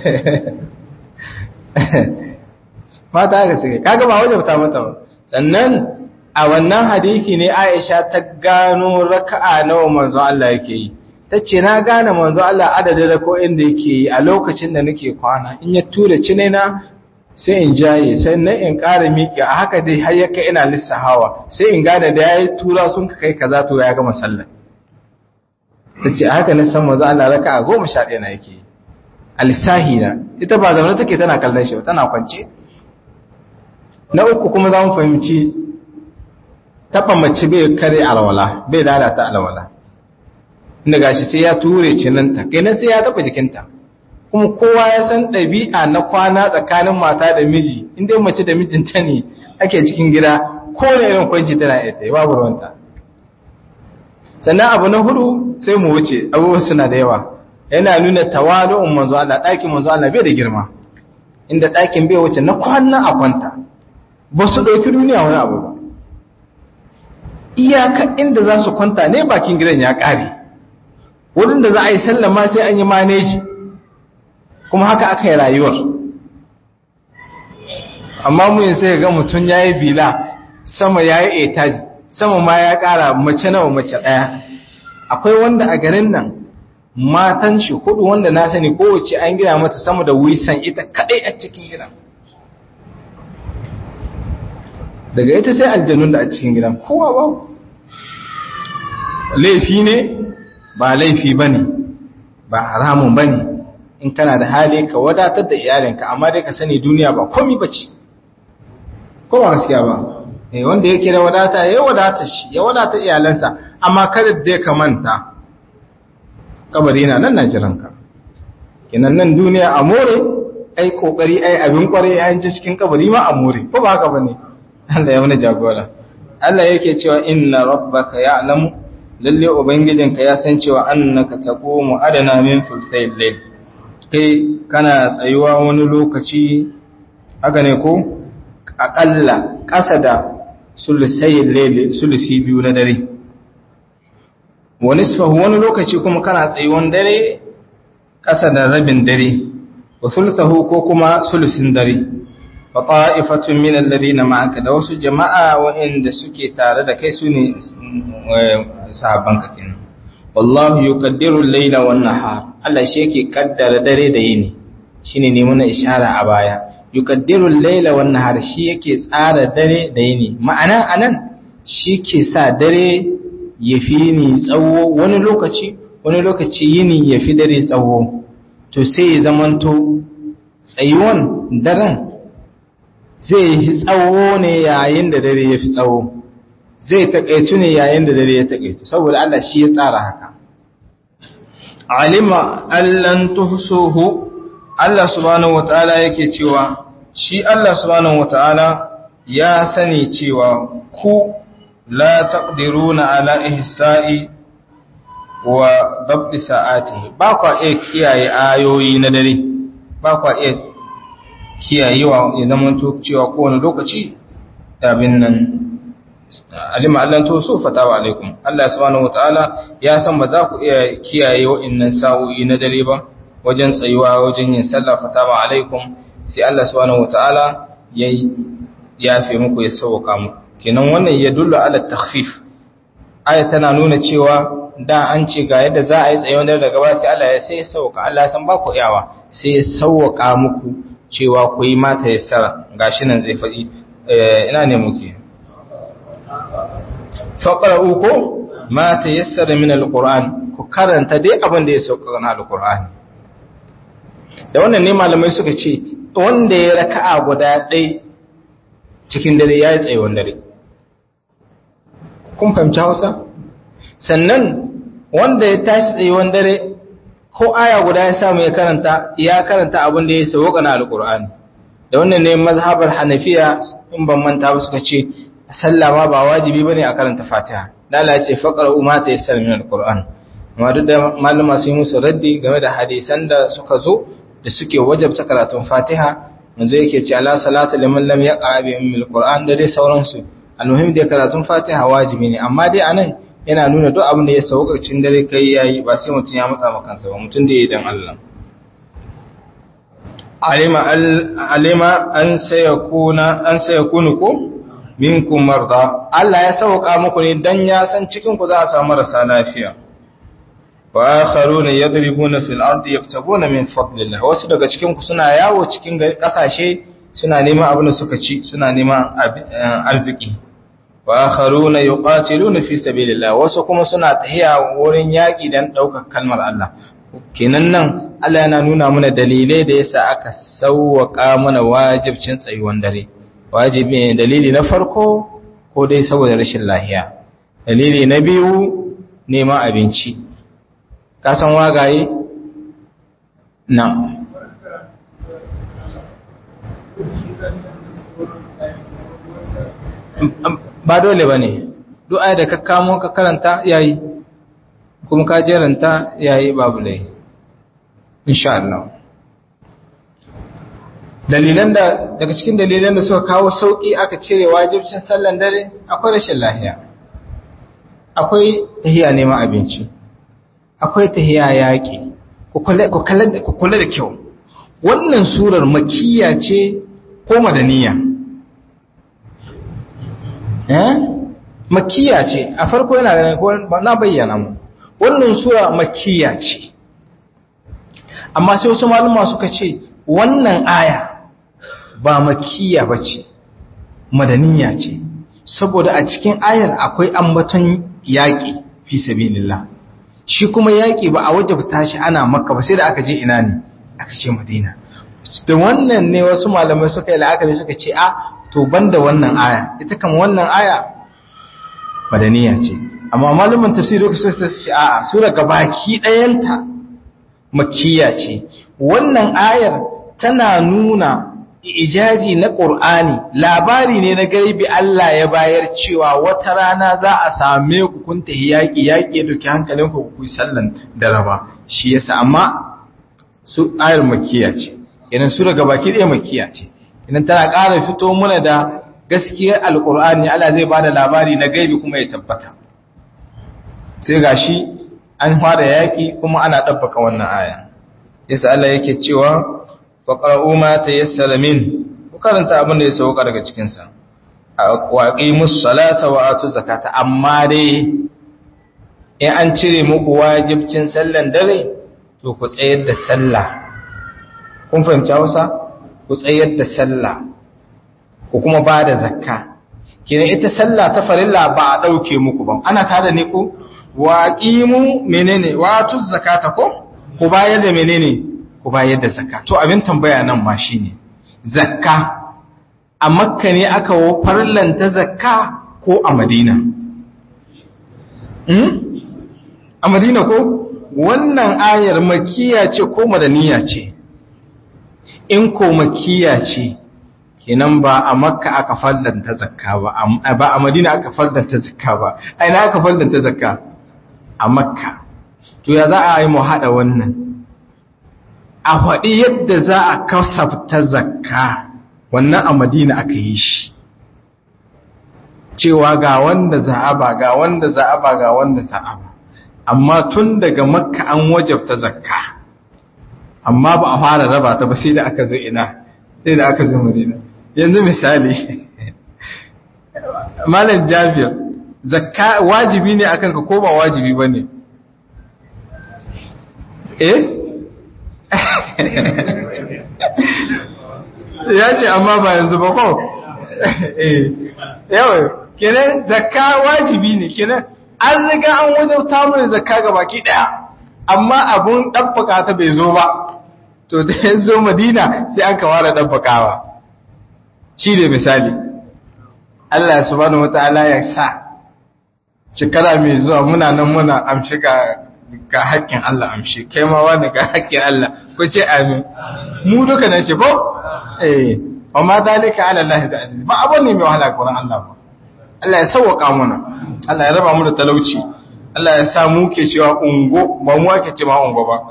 mata haka suke kaga ba wajabta mata ba sannan a wannan hadisi ne Aisha ta gano raka'a nawa manzo Allah yake yi tace na gane manzo Allah adadin rako'in da yake yi a lokacin da nake kwana in ya tura cinena sai in jaye sai na in ƙara miƙe a haka dai har yaka ina lissahawa sai in gane da yayi tura sun kai kaza to ya gama sallah tace a haka na san manzo Allah raka'a 11 na yake yi alisahi na ita ba zaune take tana kallon shi tana kwance na uku kuma za mu fahimci taba mace bai kare alwala bai lalata alwala inda gashi sai ya ture cinanta kai nan sai ya taba jikinta kuma kowa ya san ɗabi'a na kwana tsakanin mata da miji inda mace da mijinta ne ake cikin gida ko da irin kwanci tana ita babu ruwanta sannan abu na hudu sai mu wuce abubuwa suna da yawa yana nuna tawalu'un manzo Allah ɗakin manzo Allah bai da girma inda ɗakin bai wuce na kwana a kwanta ba su ɗauki duniya wani abu ba iyaka inda za su kwanta ne bakin gidan ya ƙare wurin da za a yi sallama sai an yi maneji kuma haka aka yi rayuwar amma mu yin sai ga mutum ya yi bila sama ya yi etaji sama ma ya ƙara mace nawa mace ɗaya akwai wanda a garin nan matan shi hudu wanda na sani kowace an gina mata sama da wisan ita kadai a cikin gidan daga ita sai aljanun da a cikin gidan kowa ba laifi ne ba laifi ba ne ba haramun ba ne in kana da hali ka wadatar da iyalinka amma dai ka sani duniya ba komi ba ce ko ba gaskiya ba wanda yake da wadata ya wadata shi ya wadata iyalansa amma kada da ka manta kabari na nan na jiranka kinan nan duniya a more ai kokari ai abin kware ai ji cikin kabari ma a more ko ba haka bane Allah ya wani jagora Allah yake cewa inna rabbaka ya'lamu lalle ubangijinka ya san cewa annaka taqumu adana min thulthayil layl kai kana tsayuwa wani lokaci haka ne ko aƙalla ƙasa da sulusayin lele sulusi biyu na dare wani wani lokaci kuma kana tsayuwan dare ƙasa da rabin dare wa sultahu ko kuma sulusin dare wa ta'ifatun min alladhina ma'aka da wasu jama'a waɗanda suke tare da kai sune sahabban ka kenan wallahu yuqaddiru al-layla wan nahar Allah shi yake kaddara dare da yini shine ne muna ishara a baya yuqaddiru al-layla wan nahar shi yake tsara dare da yini ma'ana anan shi ke sa dare ya fi ni tsawo wani lokaci wani lokaci yini ya fi dare tsawo to sai ya zamanto tsayuwan daren zai yi tsawo ne yayin da dare ya fi tsawo zai taƙaitu ne yayin da dare ya taƙaitu saboda Allah shi ya tsara haka alima allan tuhsuhu Allah subhanahu wataala yake cewa shi Allah subhanahu wataala ya sani cewa ku la taqdiruna ala ihsa'i wa dabbi sa'atihi ba kwa iya kiyaye ayoyi na dare ba kwa iya kiyayewa ya zama to cewa kowane lokaci abin nan alima Allah to so fatawa alaikum Allah subhanahu wataala ya san ba za ku iya kiyaye wa'annan sa'o'i na dare ba wajen tsayuwa wajen yin sallah fatawa alaikum sai Allah subhanahu wataala yayi yafe muku ya sauka muku kenan wannan ya dullu ala takhfif aya tana nuna cewa da an ce ga yadda za a yi tsayuwar dare daga ba sai Allah ya sai sauka Allah ya san ba ku iyawa sai ya sauka muku cewa ku yi mata yassara gashi nan zai faɗi ina ne muke faƙara'u ko ma ta yassara min alƙur'an ku karanta dai abin da ya sauka na alƙur'an da wannan ne malamai suka ce wanda ya raka'a guda ɗai cikin dare ya yi tsayuwan dare kun fahimci hausa sannan wanda ya tashi tsayuwan dare ko aya guda ya samu ya karanta ya karanta abin da ya sauka na alƙur'ani da wannan ne mazhabar hanafiya in ban manta ba suka ce sallah ma ba wajibi bane a karanta Fatiha dala ya ce faqra umma ta yassar min alquran amma duk da malama sun yi musu raddi game da hadisan da suka zo da suke wajabta karatun Fatiha manzo yake ce ala salatu liman lam yaqra bi ummil qur'an da dai sauransu almuhim da karatun Fatiha wajibi ne amma dai anan yana nuna duk abin da ya sauka cikin dare kai yayi ba sai mutun ya matsa maka kansa ba mutun da yayi dan Allah alima alima an sayakuna an sayakunu ko minkum marda Allah ya sauka muku ne dan ya san cikin ku za a samu marasa lafiya wa akharuna yadribuna fil ardi yaktabuna min fadlillah wasu daga cikin ku suna yawo cikin kasashe suna neman abin da suka ci suna neman arziki wa akharuna yuqatiluna fi sabilillah wasu kuma suna tahiya wurin yaki dan daukar kalmar Allah kenan nan Allah yana nuna mana dalilai da yasa aka sauwaka mana wajibcin tsayuwan dare wajibi ne dalili na farko ko dai saboda rashin lahiya dalili na biyu neman abinci ka san wagaye na ba dole ba ne du'a da ka kamo ka karanta yayi kuma ka jeranta yayi babu lai insha Allah dalilan da daga cikin dalilan da suka kawo sauki aka cire wajibcin sallan dare akwai rashin lahiya akwai tahiya neman abinci akwai tahiya yaƙi ku kula da kyau wannan surar makiyya ce ko madaniya eh makiyya ce a farko yana ganin ko na bayyana mu wannan sura makiyya ce amma sai wasu maluma suka ce wannan aya ba makiyya ba ce madaniya ce saboda a cikin ayar akwai ambaton yaƙi fi sabilillah shi kuma yaƙi ba a wajabta shi ana makka ba sai da aka je ina ne aka ce madina da wannan ne wasu malamai suka yi la'akari suka ce a to banda wannan aya ita kan wannan aya madaniya ce amma malaman tafsiri suka ce a sura gabaki ɗayanta makkiya ce wannan ayar tana nuna ijaji na ƙur'ani labari ne na gaibi Allah ya bayar cewa wata rana za a same ku kun tahi yaƙi yaƙi duki hankalin ku ku sallan da raba shi yasa amma su ayar makiya ce idan su daga baki ɗaya makiya ce idan tana ƙara fito muna da gaskiyar alkur'ani Allah zai bada labari na gaibi kuma ya tabbata sai gashi an fara yaki kuma ana dabbaka wannan aya yasa Allah yake cewa faqra'u ma tayassara min ku karanta abin da ya sauka daga cikin sa waqimus salata wa atu zakata amma dai in an cire muku wajibcin sallan dare to ku tsayar da sallah kun fahimci Hausa ku tsayar da sallah ku kuma ba da zakka kenan ita sallah ta farilla ba a dauke muku ba ana tada ne ku waqimu menene watu zakata ko ku bayar da menene ku bayar da zakka to abin tambaya nan ma shine zakka a makka ne aka wo farlanta zakka ko a madina hmm? a madina ko wannan ayar makiya ce ko madaniya ce in ko makiya ce kenan ba a makka aka fallanta zakka ba ba a madina aka fallanta zakka ba aina aka fallanta zakka a makka to ya za a yi mu haɗa wannan a faɗi yadda za a kasafta zakka wannan a madina aka yi shi cewa ga wanda za'aba ga wanda za'aba ga wanda za'aba amma tun daga makka an wajabta zakka amma ba a fara raba ta ba sai da aka zo ina sai da aka zo madina yanzu misali malam jabir zakka wajibi ne akan ka ko ba wajibi ba ne eh ya ce amma ba yanzu ba ko eh yawai kenan zakka wajibi ne kenan an riga an wajauta mana zakka ga baki daya amma abun dabbaka ta bai zo ba to da ya zo madina sai an kawara dabbakawa shi ne misali Allah subhanahu wataala ya sa shekara mai zuwa muna nan muna amshi ga ga haƙƙin Allah amshi kai ma wani ga haƙƙin Allah ko ce amin mu duka nan ce ko eh wa ma dalika ala Allah da aziz ba abun ne mai wahala gurin Allah ba Allah ya sauwaka mana Allah ya raba mu da talauci Allah ya sa mu ke cewa ungo ba mu ake ce ma ungo ba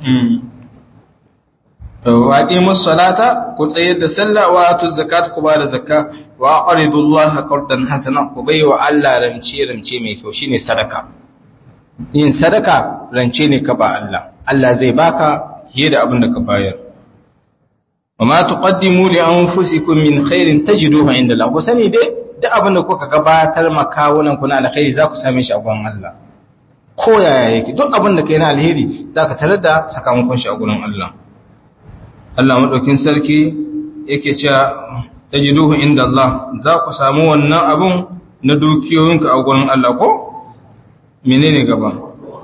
wa aqimus salata ku tsayar da sallah wa atu zakat ku ba da zakka wa aqridullaha qardan hasana ku bai wa Allah rance rance mai kyau shine sadaka yin sadaka rance ne ka ba Allah Allah zai baka fiye da abin da ka bayar wa ma tuqaddimu li anfusikum min khairin tajiduhu inda Allah ku sani dai duk abin da kuka gabatar makawunan ku na alkhairi za ku same shi a gurin Allah ko yaya yake duk abin da kai na alheri zaka tarar da sakamakon shi a gurin Allah Allah madaukin sarki yake cewa tajiduhu inda Allah za ku samu wannan abun na dukiyoyinka a gurin Allah ko menene gaba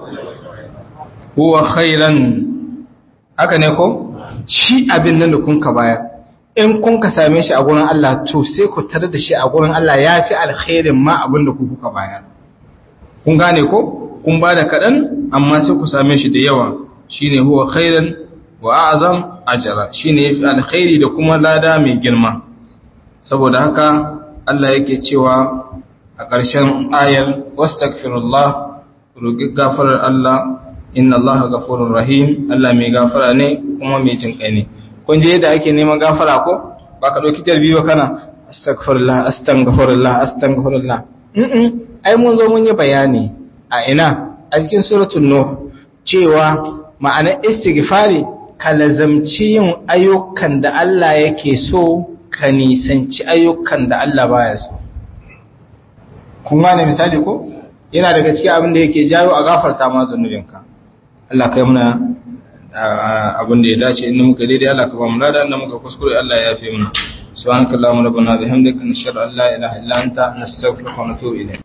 huwa khairan haka ne ko shi abin nan da kun ka bayar in kun ka same shi a gurin Allah to sai ku tare da shi a gurin Allah yafi alkhairin ma abin da ku kuka bayar kun gane ko kun ba da kaɗan amma sai ku same shi da yawa shine huwa khairan wa a'zam ajra shine yafi alkhairi da kuma lada mai girma saboda haka Allah yake cewa a ƙarshen ayar wastaghfirullah roki gafarar Allah inna Allah ghafurur rahim Allah mai gafara ne kuma mai jin kai ne kun je yadda ake neman gafara ko baka dauki tarbi ba kana astaghfirullah astaghfirullah astaghfirullah mm ai mun zo mun yi bayani a ina a cikin suratul nuh cewa ma'anar istighfari ka lazamci yin ayyukan da Allah yake so ka nisanci ayyukan da Allah baya so kun gane misali ko yana daga cikin abin da yake jawo a gafarta ma zunubinka Allah kai muna abin da ya dace inda muka daidai Allah ka ba mu lada inda muka kuskure Allah ya yafe mana subhanakallahumma rabbana bihamdika nashhadu an la ilaha illa anta nastaghfiruka wa natubu ilayk